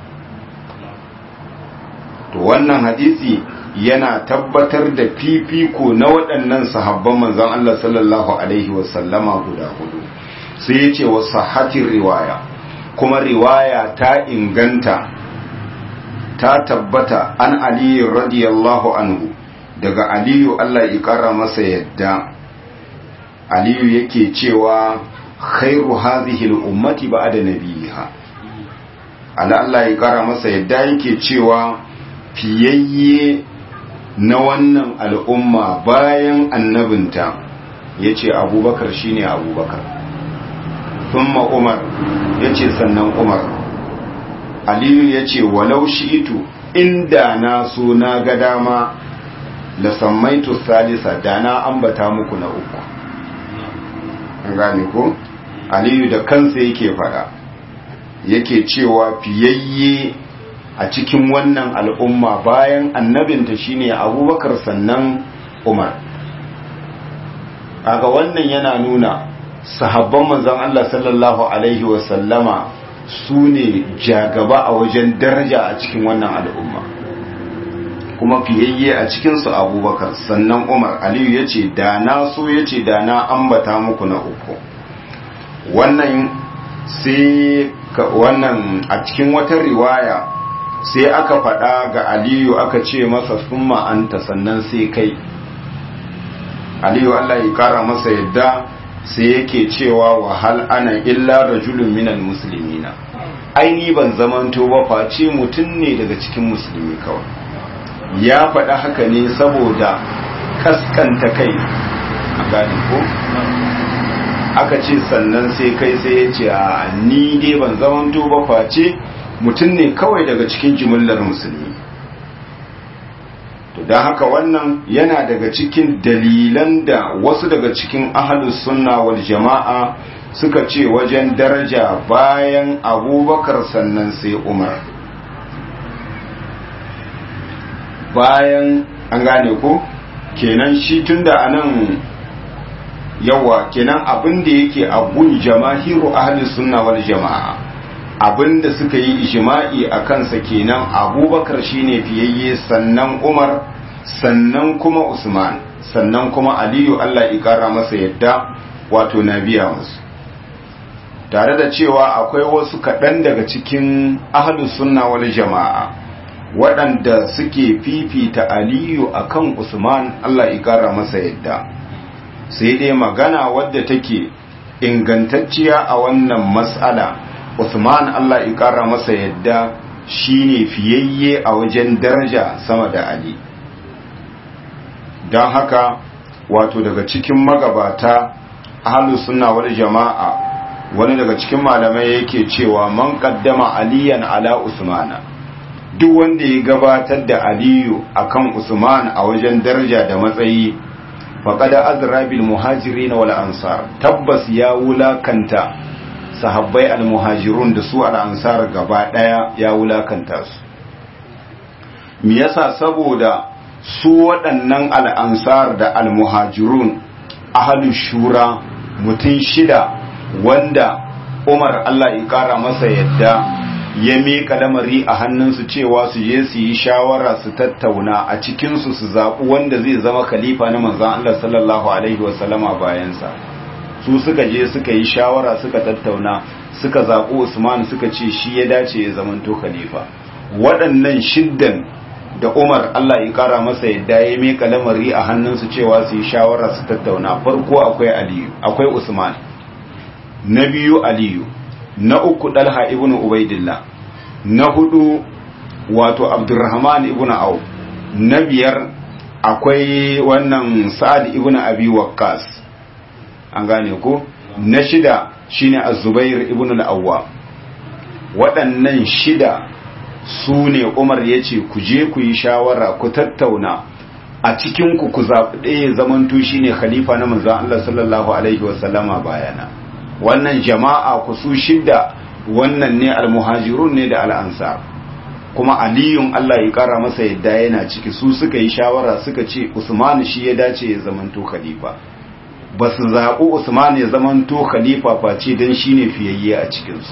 to wannan hadisi yana tabbatar da fifiko na waɗannan sahabban manzon Allah sallallahu alaihi wasallama guda hudu sai ya ce wa sahatin riwaya kuma riwaya ta inganta ta tabbata an aliyu radiyallahu anhu daga aliyu Allah ya kara masa yadda aliyu yake cewa khairu hadhihi al-ummati ba'da nabiha ala Allah ya kara masa yadda yake cewa fiyayye na wannan al'umma bayan annabinta yace abubakar shine abubakar thumma umar yace sannan umar aliyu yace walau shi'itu inda na so na ga dama la sammaitu salisa da na ambata muku na uku an gane ko aliyu da kansa yake fada yake cewa fiyayye a cikin wannan al'umma bayan annabinta shine abubakar sannan umar kaga wannan yana nuna sahabban manzon Allah sallallahu alaihi wasallama su ne jagaba a wajen daraja a cikin wannan al'umma kuma fiyayye a cikinsu abubakar sannan umar aliyu ya ce da na so ya ce da na ambata muku na uku wannan sai wannan a cikin wata riwaya sai aka faɗa ga aliyu aka ce masa summa anta sannan sai kai aliyu allah ya kara masa yadda sai yake cewa wahal ana illa rajulun minal muslimina aini ban zamanto ba face mutum ne daga cikin musulmi kawai ya faɗa haka ne saboda kaskanta kai a gani ko aka ce sannan sai kai sai ya ce a ni dai ban zamanto ba face mutum ne kawai daga cikin jimillar musulmi to don haka wannan yana daga cikin dalilan da wasu daga cikin ahalus sunna wal jama'a suka ce wajen daraja bayan abubakar sannan sai umar bayan an gane ko kenan shi tunda anan yawa kenan abin da yake abun jamahiru ahli sunna wal jama'a abin da suka yi ijma'i a kansa kenan abubakar shine fiyayye sannan umar sannan kuma usman sannan kuma aliyu allah ya kara masa yadda wato na biya musu tare da cewa akwai wasu kaɗan daga cikin ahli sunna wal jama'a waɗanda suke fifita aliyu akan usman Allah ya kara masa yadda sai dai magana wadda take ingantacciya a wannan mas'ala usman Allah ya kara masa yadda shine fiyayye a wajen daraja sama da ali don haka wato daga cikin magabata ahlus sunna wal jama'a wani daga cikin malamai yake cewa man qaddama aliyan ala usmana duk wanda ya gabatar da aliyu akan usman a wajen daraja da matsayi faqad azra bil muhajirin wal ansar tabbas ya wulakanta sahabbai al muhajirun da su al ansar gaba daya ya wulakanta su me yasa saboda su waɗannan al ansar da al muhajirun ahlus shura mutum shida wanda Umar Allah ya kara masa yadda ya miƙa lamari a hannunsu cewa su je su yi shawara su tattauna a cikinsu su zaɓi wanda zai zama khalifa na manzan Allah sallallahu Alaihi wasallama bayansa su suka je suka yi shawara suka tattauna suka zaɓi Usman suka ce shi ya dace ya zamanto khalifa waɗannan shiddan da Umar Allah ya kara masa yadda ya miƙa lamari a hannunsu cewa su yi shawara su tattauna farko akwai Aliyu akwai Usman na biyu Aliyu na uku dalha ibn ubaidillah na hudu wato abdurrahman ibn au na biyar akwai wannan sa'ad ibn abi waqqas an gane ko na shida shine az-zubair ibn al-awwa waɗannan shida su ne umar ya ce ku je ku yi shawara ku tattauna a cikin ku ku zaɓi ɗaya zamanto shine khalifa na manzon Allah sallallahu alaihi wasallama bayana wannan jama'a ku su shidda wannan ne almuhajirun ne da al'ansar kuma aliyun Allah ya kara masa yadda yana ciki su suka yi shawara suka ce usman shi ya dace ya zamanto khalifa ba su zaɓi usman ya zamanto khalifa face don shi ne fiyayye a cikinsu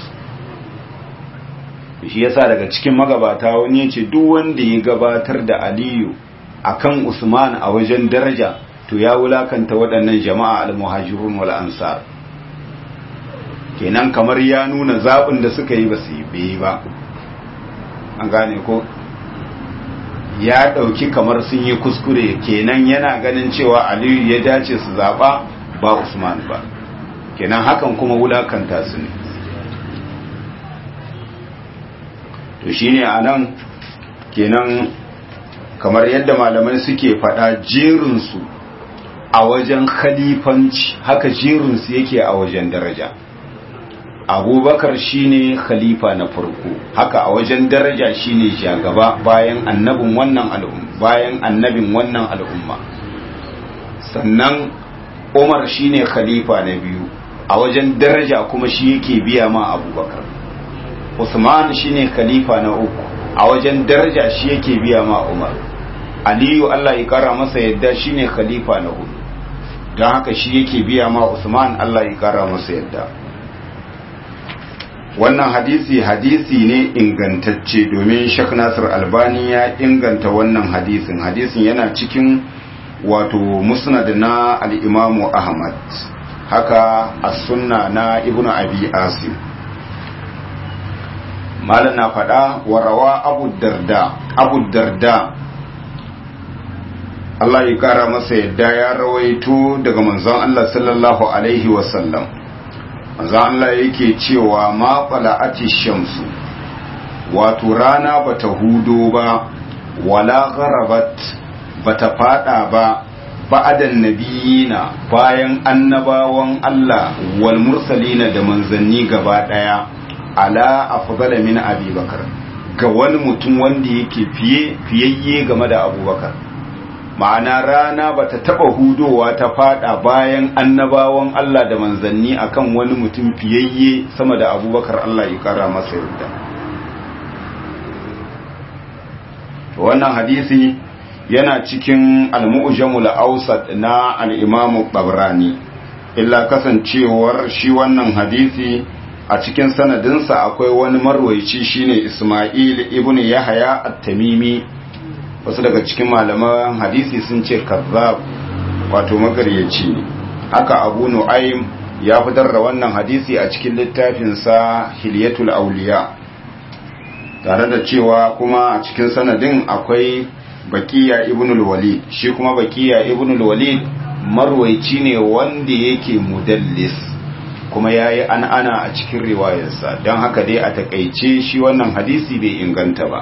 shi yasa daga cikin magabata wani ya ce duk wanda ya gabatar da aliyu akan usman a wajen daraja to ya wulakanta waɗannan jama'a almuhajirun wal ansar kenan kamar ya nuna zaɓin da suka yi ba su yi ba an gane ko ya ɗauki kamar sun yi kuskure kenan yana ganin cewa aliyu ya dace su zaɓa ba usman ba kenan hakan kuma wulakanta su ne to shine a nan kenan kamar yadda malamai suke faɗa jerinsu a wajen khalifanci haka jerinsu yake a wajen daraja abubakar shine khalifa na farko haka a wajen daraja shine shagaba bayan annabin wannan al'umma bayan annabin wannan al'umma sannan umar shine khalifa na biyu a wajen daraja kuma shi yake biya ma abubakar usman shine khalifa na uku a wajen daraja shi yake biya ma umar aliyu allah ya kara masa yadda shine khalifa na hudu don haka shi yake biya ma usman allah ya kara masa yadda wannan hadisi hadisi ne ingantacce domin Sheikh Nasir Albani ya inganta wannan hadisin hadisin yana cikin wato musnad na al-Imam Ahmad haka as-sunna na Ibn Abi Asim malam na faɗa wa rawa Abu Darda Abu Darda Allah ya kara masa yadda ya rawaito daga manzon Allah sallallahu alaihi wasallam manzo Allah yake cewa ma qala'ati shamsu wato rana bata hudo ba wala gharabat bata fada ba ba'adan nabiyina bayan annabawan Allah wal mursalina da manzanni gaba daya ala afdala min abubakar ga wani mutum wanda yake fiye fiyayye game da abubakar ma'ana rana ba ta taɓa hudowa ta fada bayan annabawan Allah da manzanni akan wani mutum fiyayye sama da abubakar Allah ya kara masa yarda wannan hadisi yana cikin al-mu'jamul awsat na al-imam tabrani illa kasancewar shi wannan hadisi a cikin sanadinsa akwai wani marwaici shine Isma'il ibn Yahya at-Tamimi wasu daga cikin malaman hadisi sun ce kazzab wato magaryaci ne haka abu nu'aym ya fitar da wannan hadisi a cikin littafinsa hilyatul auliya tare da cewa kuma a cikin sanadin akwai bakiya ibn walid shi kuma bakiya ibn walid marwaici ne wanda yake mudallis kuma ya yi an ana a cikin riwayarsa don haka dai a takaice shi wannan hadisi bai inganta ba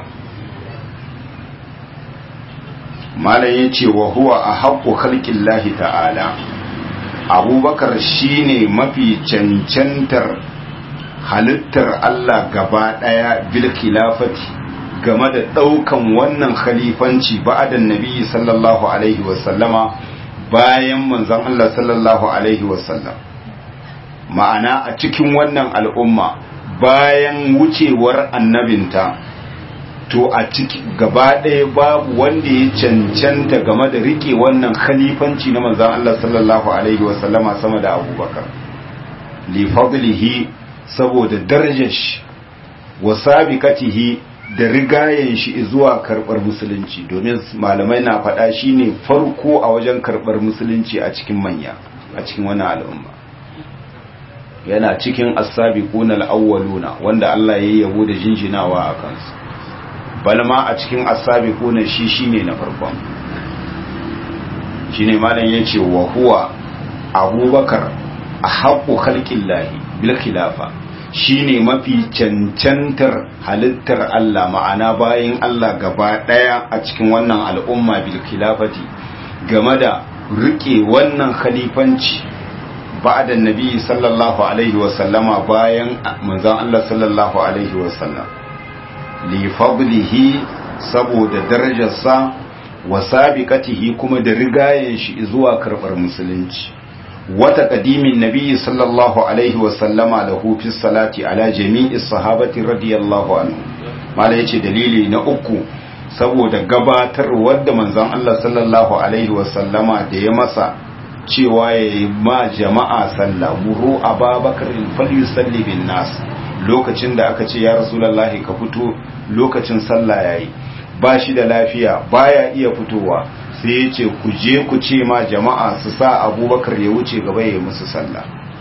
malam ya ce wa huwa a haƙƙo halƙin lahi ta'ala abubakar shi ne mafi cancantar halittar Allah gaba ɗaya bil khilafati game da ɗaukan wannan khalifanci ba'adan nabi sallallahu alaihi wasallama bayan manzon Allah sallallahu alaihi wasallam ma'ana a cikin wannan al'umma bayan wucewar annabinta to a ciki gaba ɗaya babu wanda ya cancanta game da rike wannan khalifanci na manzon Allah sallallahu alaihi wasallama sama da abubakar li fadlihi saboda darajar shi wa sabiqatihi da rigayen shi zuwa karbar musulunci domin malamai na faɗa shine farko a wajen karbar musulunci a cikin manya a cikin wannan al'umma yana cikin as-sabiquna al-awwaluna wanda Allah ya yabo da jinjinawa a kansu balma a cikin as-sabiquna shi shine na farkon shine malam yace wa huwa abubakar ahaqqu khalqillahi bil khilafa shine mafi cancantar halittar Allah ma'ana bayan Allah gaba daya a cikin wannan al'umma bil khilafati game da rike wannan khalifanci ba'da nabi sallallahu alaihi wa sallama bayan manzon Allah sallallahu alaihi wa sallam li fadlihi saboda darajarsa wa sabiqatihi kuma da rigayen shi zuwa karbar musulunci wata kadimin nabi sallallahu alaihi wasallama da hufi salati ala jami'i sahabati radiyallahu anhu mala yace dalili na uku saboda gabatar wadda manzon Allah sallallahu alaihi wasallama da ya masa cewa ya yi ma jama'a sallah muru ababakar falyusalli bin nas lokacin da aka ce ya rasulullahi ka fito lokacin sallah yayi ba shi da lafiya baya iya fitowa sai ya ce ku je ku ce ma jama'a su sa abubakar ya wuce gaba ya musu sallah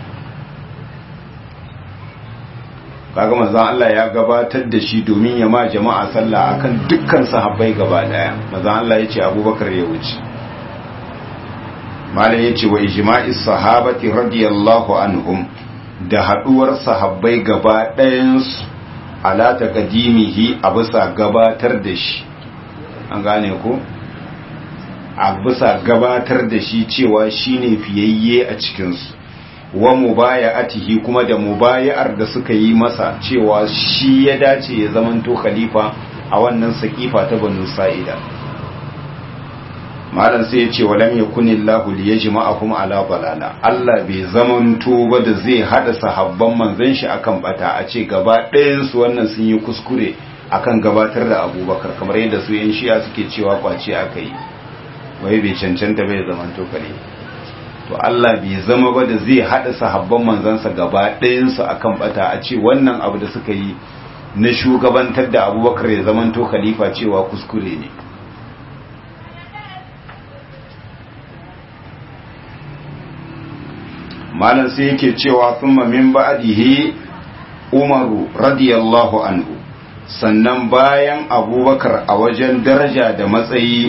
kaga manzon Allah ya gabatar da shi domin ya ma jama'a sallah akan dukkan sahabbai gaba daya manzon Allah ya ce abubakar ya wuce malam ya ce wa ijma'is sahabati radiyallahu anhum da haduwar sahabbai gaba ɗayansu ala taqdimihi a bisa gabatar da shi an gane ko a bisa gabatar da shi cewa shine fiyayye a cikinsu wa mubaya'atihi kuma da mubaya'ar da suka yi masa cewa shi ya dace ya zamanto khalifa a wannan sakifa ta banu sa'ida malam sai ya ce walam yakunillahu liyajma'akum ala balala Allah bai zamanto ba da zai hada sahabban manzon shi akan bata a ce gaba ɗayan su wannan sun yi kuskure akan gabatar da Abubakar kamar yadda su yan shi'a suke cewa kwace aka yi wai bai cancanta bai zamanto kare to Allah bai zama ba da zai hada sahabban manzansa gaba ɗayan su akan bata a ce wannan abu da suka yi na shugabantar da Abubakar ya zamanto khalifa cewa kuskure ne malam sai yake cewa thumma min ba'dihi umaru radiyallahu anhu sannan bayan abubakar a wajen daraja da matsayi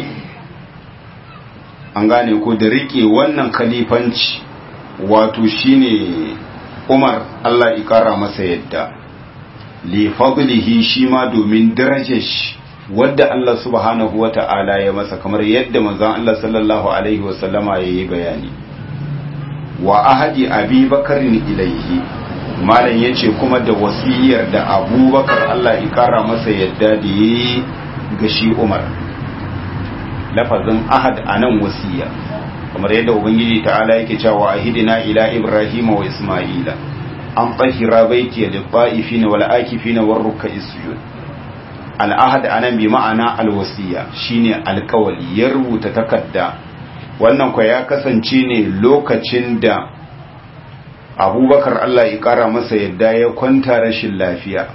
an gane ko da rike wannan khalifanci wato shine umar Allah ikara masa yadda li fadlihi shi ma domin darajar shi wadda Allah subhanahu wata'ala ya masa kamar yadda manzon Allah sallallahu alaihi wasallama yayi bayani wa ahadi abi bakarin ilaihi malam ya ce kuma da wasiyar da abubakar Allah ya kara masa yadda da ya yi ga shi umar lafazin ahad a nan wasiya kamar yadda ubangiji ta'ala yake cewa ahidina ila ibrahim wa isma'ila an tsahira baiti da ta'ifina wal akifina war ruk'i sujud al ahad anan bi ma'ana al wasiya shine alkawali ya rubuta takarda wannan kwa ya kasance ne lokacin da abubakar Allah ya kara masa yadda ya kwanta rashin lafiya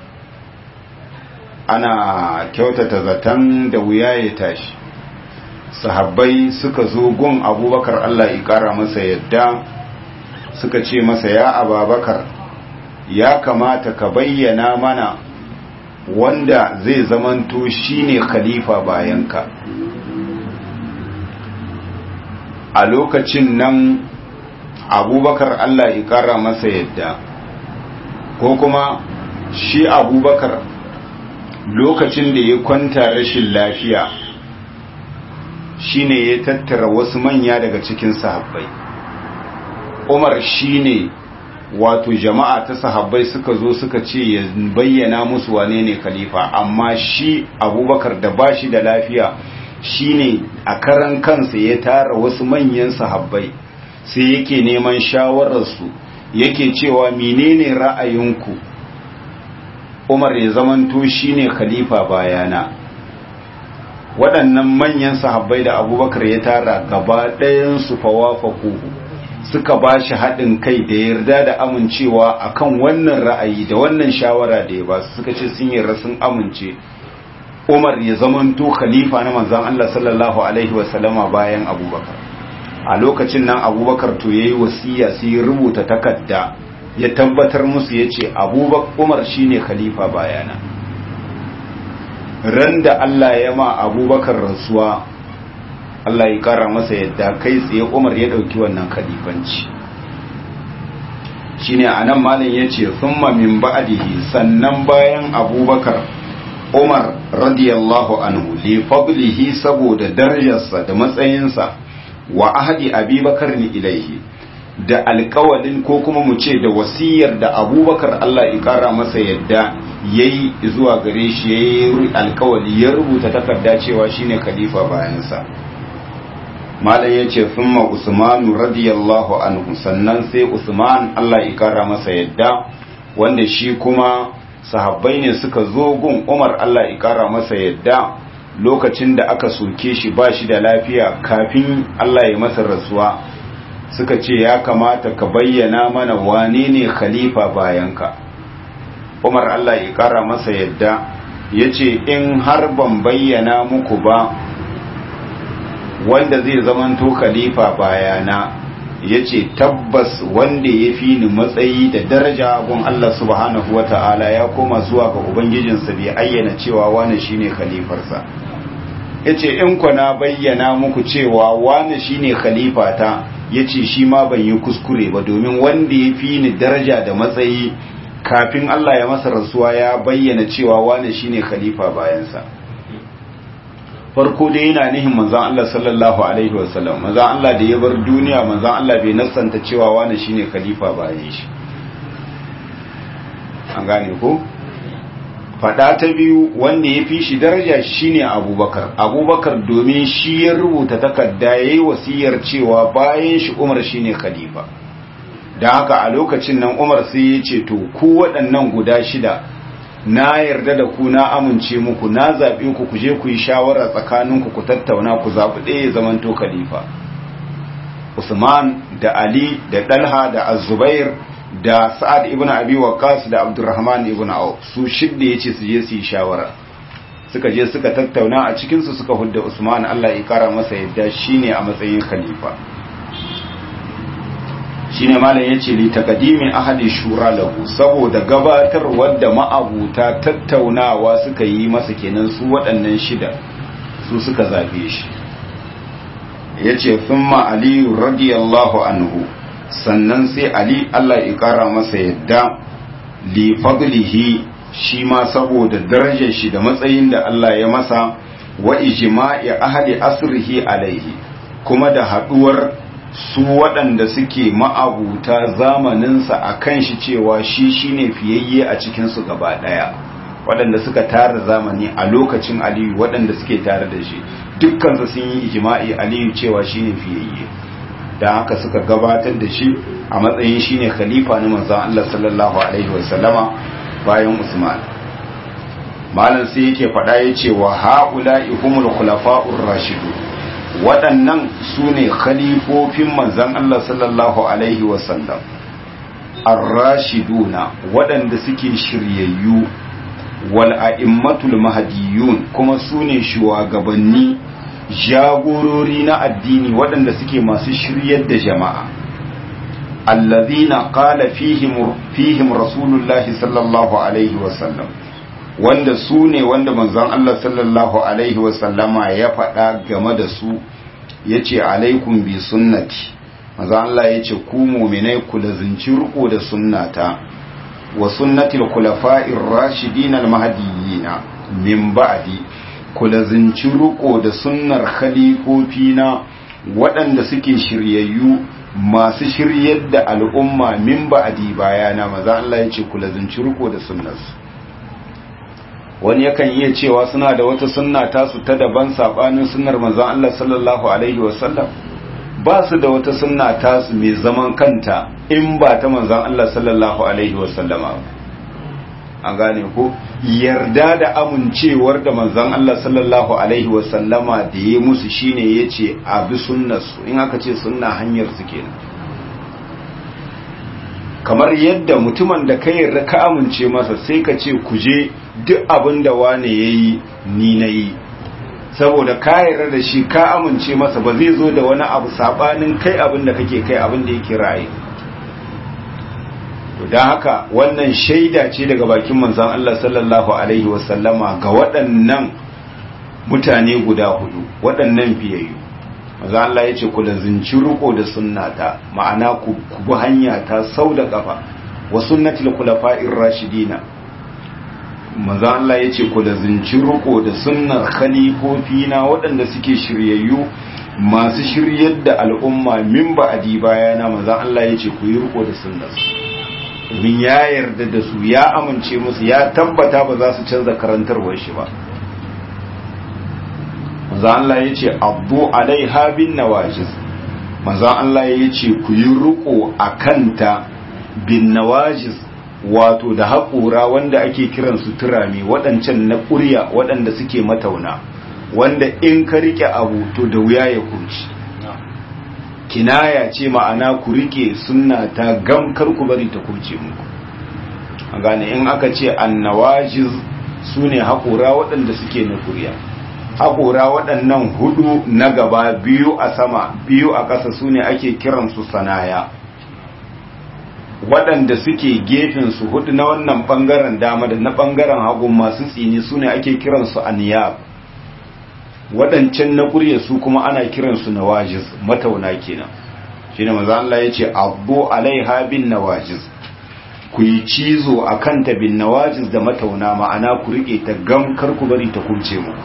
ana kyautata zaton da wuya ya tashi sahabbai suka zo gun abubakar Allah ya kara masa yadda suka ce masa ya ababakar ya kamata ka bayyana mana wanda zai zamanto shine khalifa bayanka a lokacin nan abubakar Allah ya kara masa yadda ko kuma shi abubakar lokacin da ya kwanta rashin lafiya shine ya tattara wasu manya daga cikin sahabbai umar shine wato jama'a ta sahabbai suka zo suka ce ya bayyana musu wane ne khalifa amma shi abubakar da bashi da lafiya shine a karan kansa ya tara wasu manyan sahabbai sai yake neman shawararsu yake cewa menene ra'ayinku umar ya zamanto shine khalifa bayana waɗannan manyan sahabbai da abubakar ya tara gaba ɗayansu fawafakuhu suka ba shi haɗin kai da yarda da amincewa akan wannan ra'ayi da wannan shawara da ya ba su suka ce sun yarda sun amince umar ya zamanto khalifa na manzan Allah sallallahu alaihi wasallama bayan abubakar a lokacin nan abubakar to ya yi wasiya sai ya rubuta takarda ya tabbatar musu ya ce abubakar umar shine khalifa bayana ran da Allah ya ma abubakar rasuwa Allah ya kara masa yadda kai tsaye umar ya ɗauki wannan khalifanci shine a nan malin ya ce summa min ba'dihi sannan bayan abubakar umar radiyallahu anhu li fadlihi saboda darajarsa da matsayinsa wa ahadi abubakar ni ilaihi da alkawalin ko kuma mu ce da wasiyar da abubakar Allah ya kara masa yadda ya yi zuwa gare shi ya yi alkawali ya rubuta takarda cewa shine khalifa bayansa malam ya ce summa usmanu radiyallahu anhu sannan sai usman Allah ya kara masa yadda wanda shi kuma sahabbai ne suka zo gun umar Allah ya kara masa yadda lokacin da aka soke shi ba shi da lafiya kafin Allah ya masa rasuwa suka ce ya kamata ka bayyana mana wane ne khalifa bayanka umar Allah ya kara masa yadda ya ce in har ban bayyana muku ba wanda zai zamanto khalifa bayana ya ce tabbas wanda ya fi ni matsayi da daraja gun Allah subhanahu wa ta'ala ya koma zuwa ga ubangijinsa bai ayyana cewa wane shine khalifarsa ya ce in na bayyana muku cewa wane shine khalifata ya ce shi ma ban yi kuskure ba domin wanda ya fi ni daraja da matsayi kafin Allah ya masa rasuwa ya bayyana cewa wane shine khalifa bayansa farko dai yana nihin manzan Allah sallallahu alaihi wasallam manzan Allah da ya bar duniya manzan Allah bai nassanta cewa wane shine khalifa bayan shi an gane ko fada ta biyu wanda ya fi shi daraja shine abubakar abubakar domin shi ya rubuta takarda ya yi wasiyar cewa bayan shi umar shine khalifa da haka a lokacin nan umar sai ya ce to ku waɗannan guda shida na yarda da ku na amince muku na zaɓe ku ku je ku yi shawara tsakaninku ku tattauna ku zaɓi ɗaya ya zamanto khalifa usman da ali da dalha da azubair da sa'ad ibn abi waqas da abdurrahman ibn auf su shidda yace su je su yi shawara suka je suka tattauna a cikin su suka hudda usman Allah ya kara masa yadda shine a matsayin khalifa shine malam yace li taqdimi ahadi shura lahu saboda gabatar wadda ma'abuta tattaunawa suka yi masa kenan su waɗannan shida su suka zabe shi yace thumma ali radiyallahu anhu sannan sai Ali Allah ya ƙara masa yadda li fadlihi shi ma saboda darajar shi da matsayin da Allah ya masa wa ijma'i ahli asrihi alaihi kuma da haduwar su waɗanda suke ma'abuta zamaninsa a kan shi cewa shi shine fiyayye a cikinsu gaba ɗaya waɗanda suka tara zamani a lokacin aliyu waɗanda suke tare da shi dukkansu sun yi ijma'i aliyu cewa shine fiyayye da haka suka gabatar da shi a matsayin shine khalifa na manzon Allah sallallahu alaihi wasallama bayan Usman malam sai yake faɗa yace wa haula'i humul khulafa'ur rashidu waɗannan sune khalifofin manzon Allah sallallahu alaihi wasallam ar-rashiduna waɗanda suke shiryayyu wal a'immatul mahdiyun kuma sune shugabanni jagorori na addini waɗanda suke masu shiryar da jama'a allazina qala fihim fihim rasulullahi sallallahu alaihi wasallam wanda su ne wanda manzon Allah sallallahu alaihi wasallama ya faɗa game da su ya ce alaikum bi sunnati manzon Allah ya ce ku muminai ku lazinci riko da sunnata wa sunnatil khulafa'ir rashidin al-mahdiyina min ba'di ku lazinci riko da sunnar khalifofina waɗanda suke shiryayyu masu shiryar da al'umma min ba'di bayana maza Allah ya ce ku lazinci riko da sunnarsu wani yakan iya cewa suna da wata sunna tasu ta daban sabanin sunnar manzon Allah sallallahu alaihi wasallam ba su da wata sunna tasu mai zaman kanta in ba ta manzon Allah sallallahu alaihi wasallama an gane ko yarda da amincewar da manzon Allah sallallahu alaihi wasallama da ya musu shine yace a bi sunnarsu in aka ce sunna hanyar su kenan kamar yadda mutumin da ka yarda ka amince masa sai ka ce ku je duk abin da wane yayi ni nayi saboda ka yarda da shi ka amince masa ba zai zo da wani abu sabanin kai abin da kake kai abin da yake ra'ayi to dan haka wannan shaida ce daga bakin manzon Allah sallallahu alaihi wasallama ga waɗannan mutane guda hudu waɗannan fiyayyu manzon Allah ya ce ku lazinci riko da sunnata ma'ana ku bi hanya ta sau da kafa wa sunnatul khulafa'ir rashidina manzo Allah yace ku da zinci riko da sunnar khalifofi na waɗanda suke shiryayyu masu shiryar da al'umma min ba'adi bayana manzo Allah yace ku yi riko da sunnar domin ya yarda da su ya amince musu ya tabbata ba za su canza karantarwar shi ba manzo Allah yace abdu alaiha bin nawajiz manzo Allah yace ku yi riko akanta bin nawajiz wato da haƙura wanda ake kiran su turami waɗancan na ƙurya waɗanda suke matauna wanda in ka rike abu to da wuya ya kurci kinaya ce ma'ana ku rike sunna ta gamkar ku bari ta kurce muku a gane in aka ce annawajiz su ne haƙura waɗanda suke na ƙurya haƙura waɗannan hudu na gaba biyu a sama biyu a ƙasa su ne ake kiransu sanaya waɗanda suke gefen su hudu na wannan ɓangaren dama da na ɓangaren hagu masu tsini su ne ake kiransu aniyab waɗancan na ƙurya su kuma ana kiransu nawajiz matauna kenan shi ne maza Allah ya ce abu alaiha bin nawajiz ku yi cizo a kanta bin nawajiz da matauna ma'ana ku riƙe ta gam kar ku bari ta kurce mu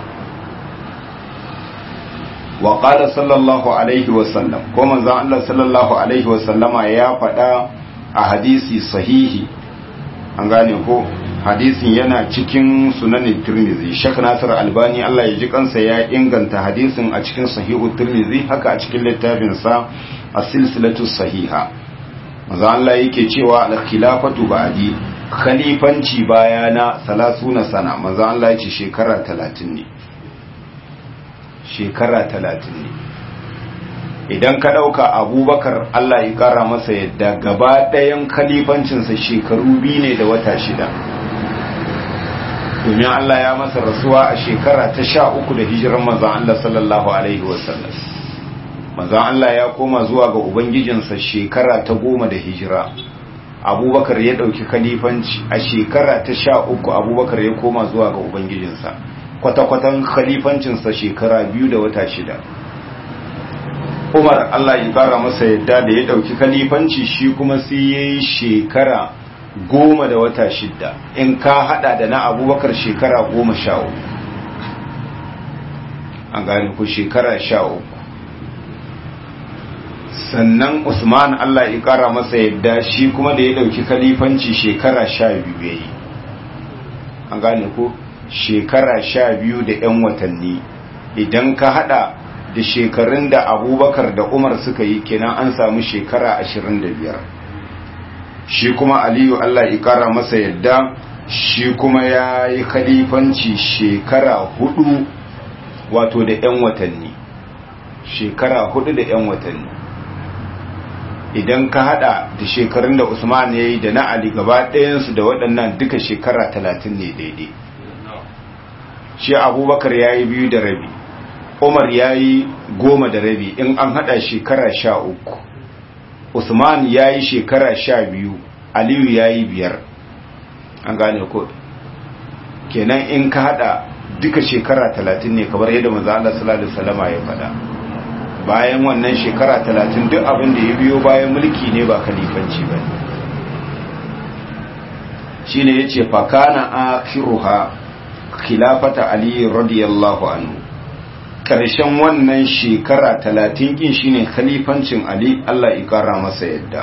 wa qala sallallahu alaihi wa sallam ko manzon Allah sallallahu alaihi wa sallama ya faɗa a hadisi sahihi an gane ko hadisin yana cikin sunanin tirmizi shek nasir albani allah ya ji kansa ya inganta hadisin a cikin sahihu tirmizi haka a cikin littafinsa a silsilatu sahiha maza allah yake cewa al-khilafatu ba'di khalifanci bayana salasuna sana maza allah yace shekara talatin ne shekara talatin ne idan ka ɗauka abubakar Allah ya ƙara masa yadda gaba ɗayan kalifancinsa shekaru biyu ne da wata shida domin Allah ya masa rasuwa a shekara ta sha uku da hijiran mazan Allah sallallahu Alaihi wasallam mazan Allah ya koma zuwa ga Ubangijinsa shekara ta goma da hijira abubakar ya ɗauki kalifanci a shekara ta sha uku abubakar ya koma zuwa ga Ubangijinsa kwata-kwatan kalifancinsa shekara biyu da wata shida umar Allah ya kara masa yadda da ya dauki kalifanci shi kuma sai ya yi shekara goma da wata shidda in ka hada da na abubakar shekara goma sha uku an gani ku shekara sha uku sannan usman Allah ya kara masa yadda shi kuma da ya dauki kalifanci shekara sha biyu ya yi an gane ku shekara sha biyu da 'yan watanni idan ka hada da shekarun da abubakar da umar suka yi kenan an samu shekara ashirin da biyar shi kuma aliyu allah ikara masa yadda shi kuma ya yi khalifanci shekara hudu wato da 'yan watanni shekara hudu da 'yan watanni idan ka hada da shekarun da usman ya yi da na ali gaba ɗayansu da waɗannan duka shekara talatin ne daidai shi abubakar ya yi biyu da rabi umar ya yi goma da rabi in an hada shekara sha uku usman ya yi shekara sha biyu aliyu ya yi biyar an gane ko kenan in ka hada duka shekara talatin ne kamar yadda manzo Allah sallallahu alaihi wasallama ya faɗa bayan wannan shekara talatin duk abin da ya biyo bayan mulki ne ba kalifanci ba shine yace fa kana akhiruha khilafata ali radiyallahu anhu karshen wannan shekara talatin kin shine khalifancin ali Allah ya kara masa yadda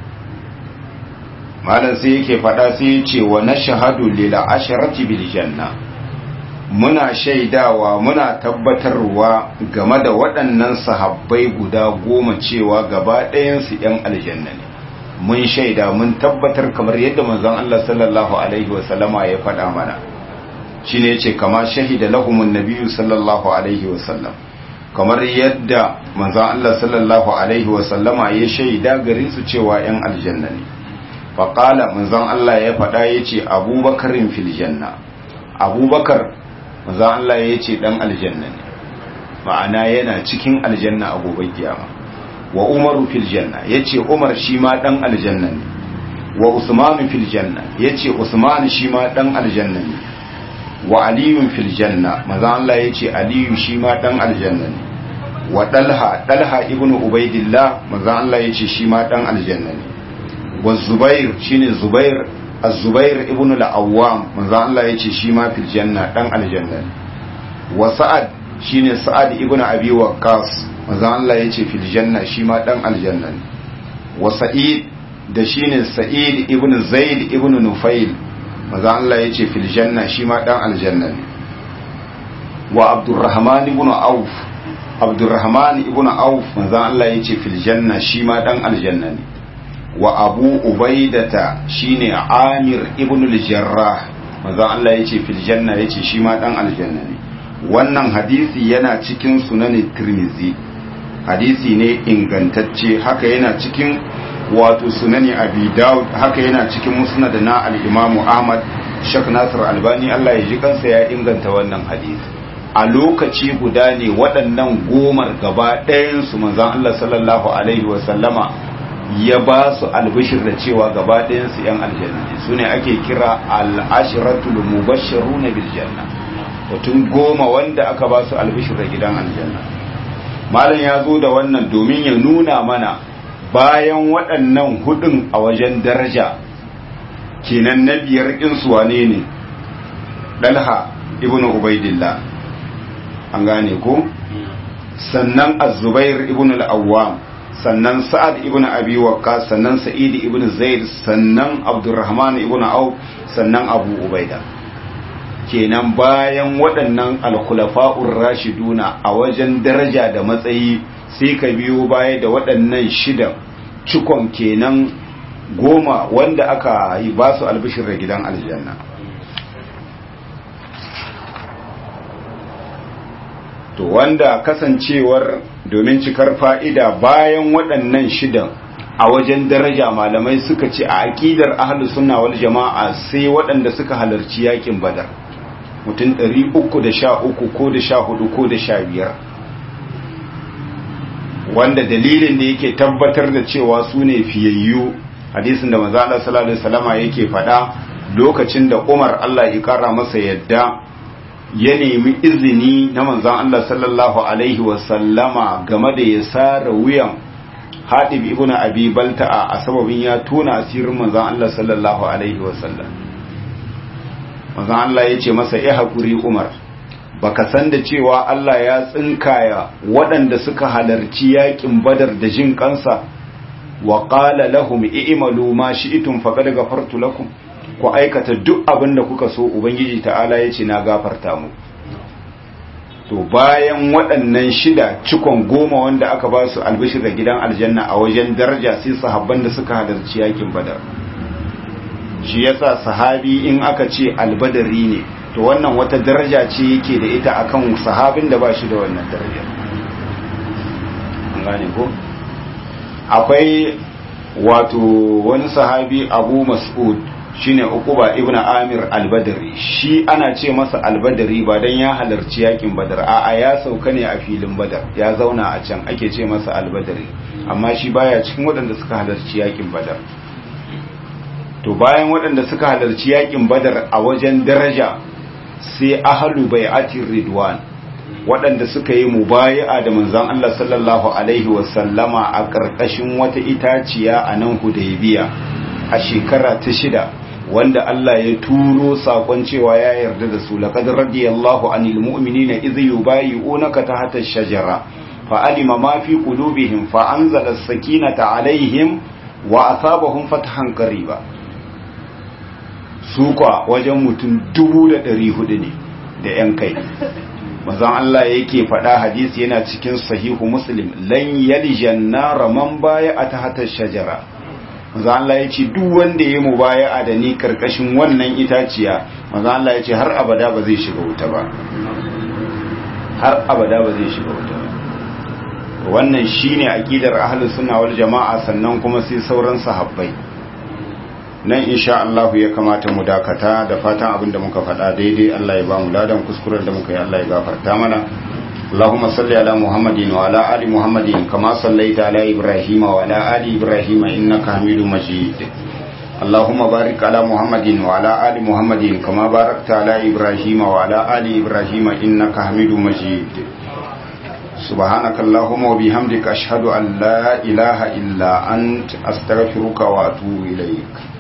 malam sai yake fada sai ya ce wa nashhadu lil asharati bil janna muna shaidawa muna tabbatarwa game da waɗannan sahabbai guda goma cewa gaba ɗayansu ‘yan aljanna ne mun shaida mun tabbatar kamar yadda manzon Allah sallallahu alaihi wasallama ya faɗa mana shi ne ce kama shahida lahumun nabiyu sallallahu alaihi wasallam kamar yadda manzon Allah sallallahu alaihi wasallama ya shaida gare su cewa ‘yan aljanna ne faƙala manzon Allah ya faɗa ya ce abubakarin fil janna abubakar manzo Allah ya ce dan aljanna ne ma'ana yana cikin aljanna a gobe kiyama wa umaru fil janna yace umar shi ma dan aljanna ne wa usman fil janna yace usman shi ma dan aljanna ne wa aliyun fil janna manzo Allah yace aliyu shi ma dan aljanna ne wa dalha dalha ibnu ubaidillah manzo Allah yace shi ma dan aljanna ne wa zubair shine zubair az-zubair ibn al-awwam manzo Allah yace shi ma fil janna dan aljanna wa sa'ad shine sa'ad ibn abi waqqas manzo Allah yace fil janna shi ma dan aljanna wa sa'id da shine sa'id ibn zaid ibn nufail manzo Allah yace fil janna shi ma dan aljanna wa abdurrahman ibn auf abdurrahman ibn auf manzo Allah yace fil janna shi ma dan aljanna ne wa abu ubaidata shine amir ibn al-jarrah manzo Allah yace fil janna yace shi ma dan aljanna ne wannan hadisi yana cikin sunan tirmizi hadisi ne ingantacce haka yana cikin wato sunani abi daud haka yana cikin musnad na al-imamu ahmad shak nasir albani Allah ya ji kansa ya inganta wannan hadisi a lokaci guda ne waɗannan gomar gaba ɗayan su manzon Allah sallallahu alaihi wa sallama ya ba su albishir da cewa gaba ɗayansu ‘yan aljanna ne su ne ake kira al'ashiratul mubasharu na biljanna mutum goma wanda aka ba su albishir da gidan aljanna malam ya zo da wannan domin ya nuna mana bayan waɗannan hudun a wajen daraja kenan na biyar insu wane ne ɗalha ibn ubaidillah an gane ko sannan az-zubair ibn al-awwam sannan sa'ad ibn abi waqqas sannan sa'id ibn zaid sannan abdurrahman ibn auf sannan abu ubaida kenan bayan waɗannan alkhulafa'ur rashiduna a wajen daraja da matsayi sai ka biyo baya da waɗannan shidan cikon kenan goma wanda aka yi ba su albishir da gidan aljanna to wanda kasancewar domin cikar fa'ida bayan waɗannan shidan a wajen daraja malamai suka ce a aƙidar ahalus sunna wal jama'a sai waɗanda suka halarci yakin badar mutum 313 ko da 14 ko da 15 wanda dalilin da yake tabbatar da cewa su ne fiyayyu hadisin da maza Allah sallallahu alaihi wasallama yake faɗa lokacin da Umar Allah ya kara masa yadda ya nemi izini na manzan Allah sallallahu Alaihi wasallama game da ya sara wuyan haɗib ibn abi balta'a a sababin ya tona asirin manzan Allah sallallahu Alaihi wasallam manzan Allah ya ce masa ya haƙuri umar baka san da cewa Allah ya tsinkaya waɗanda suka halarci yaƙin badar da jin kansa wa qala lahum i'malu ma shi'tum faqad ghafartu lakum ku aikata duk abin da kuka so ubangiji ta'ala ya ce na gafarta mu to bayan waɗannan shida cikon goma wanda aka ba su albishir da gidan aljanna a wajen daraja sai sahabban da suka halarci yakin badar shi yasa sahabi in aka ce albadari ne to wannan wata daraja ce yake da ita akan sahabin da ba shi da wannan daraja an gane ko akwai wato wani sahabi abu mas'ud shine uquba ibnu amir al-badri shi ana ce masa al-badri ba dan ya halarci yakin badar a'a ya sauka ne a filin badar ya zauna a can ake ce masa al-badri amma shi baya cikin waɗanda suka halarci yakin badar to bayan waɗanda suka halarci yakin badar a wajen daraja sai ahlu bai'atir ridwan waɗanda suka yi mubayi'a da manzon Allah sallallahu alaihi wasallama a ƙarƙashin wata itaciya a nan Hudaybiya a shekara ta shida wanda Allah ya turo sakon cewa ya yarda da su laqad radiyallahu anil mu'minina idh yubayi'unaka tahta ash-shajara fa alima ma fi qulubihim fa anzala as-sakinata alaihim wa asabahum fathan qariba su kwa wajen mutum dubu da ɗari hudu ne da ‘yan kai mazan Allah yake faɗa hadisi yana cikin sahihu muslim lan yaljan nara man baya a ta hatar shajara mazan Allah ya ce duk wanda ya mu baya a da ni karkashin wannan itaciya mazan Allah ya ce har abada ba zai shiga wuta ba har abada ba zai shiga wuta ba wannan shine aqidar ahlus sunna wal jama'a sannan kuma sai sauran sahabbai nan insha Allah ya kamata mu dakata da fatan abinda muka faɗa daidai Allah ya ba mu ladan kuskuren da muka yi Allah ya gafarta mana اللهم صل على محمد وعلى آل محمد كما صليت على إبراهيم وعلى آل إبراهيم إنك حميد مجيد اللهم بارك على محمد وعلى آل محمد كما باركت على إبراهيم وعلى آل إبراهيم إنك حميد مجيد سبحانك اللهم وبحمدك أشهد أن لا إله إلا أنت أستغفرك وأتوب إليك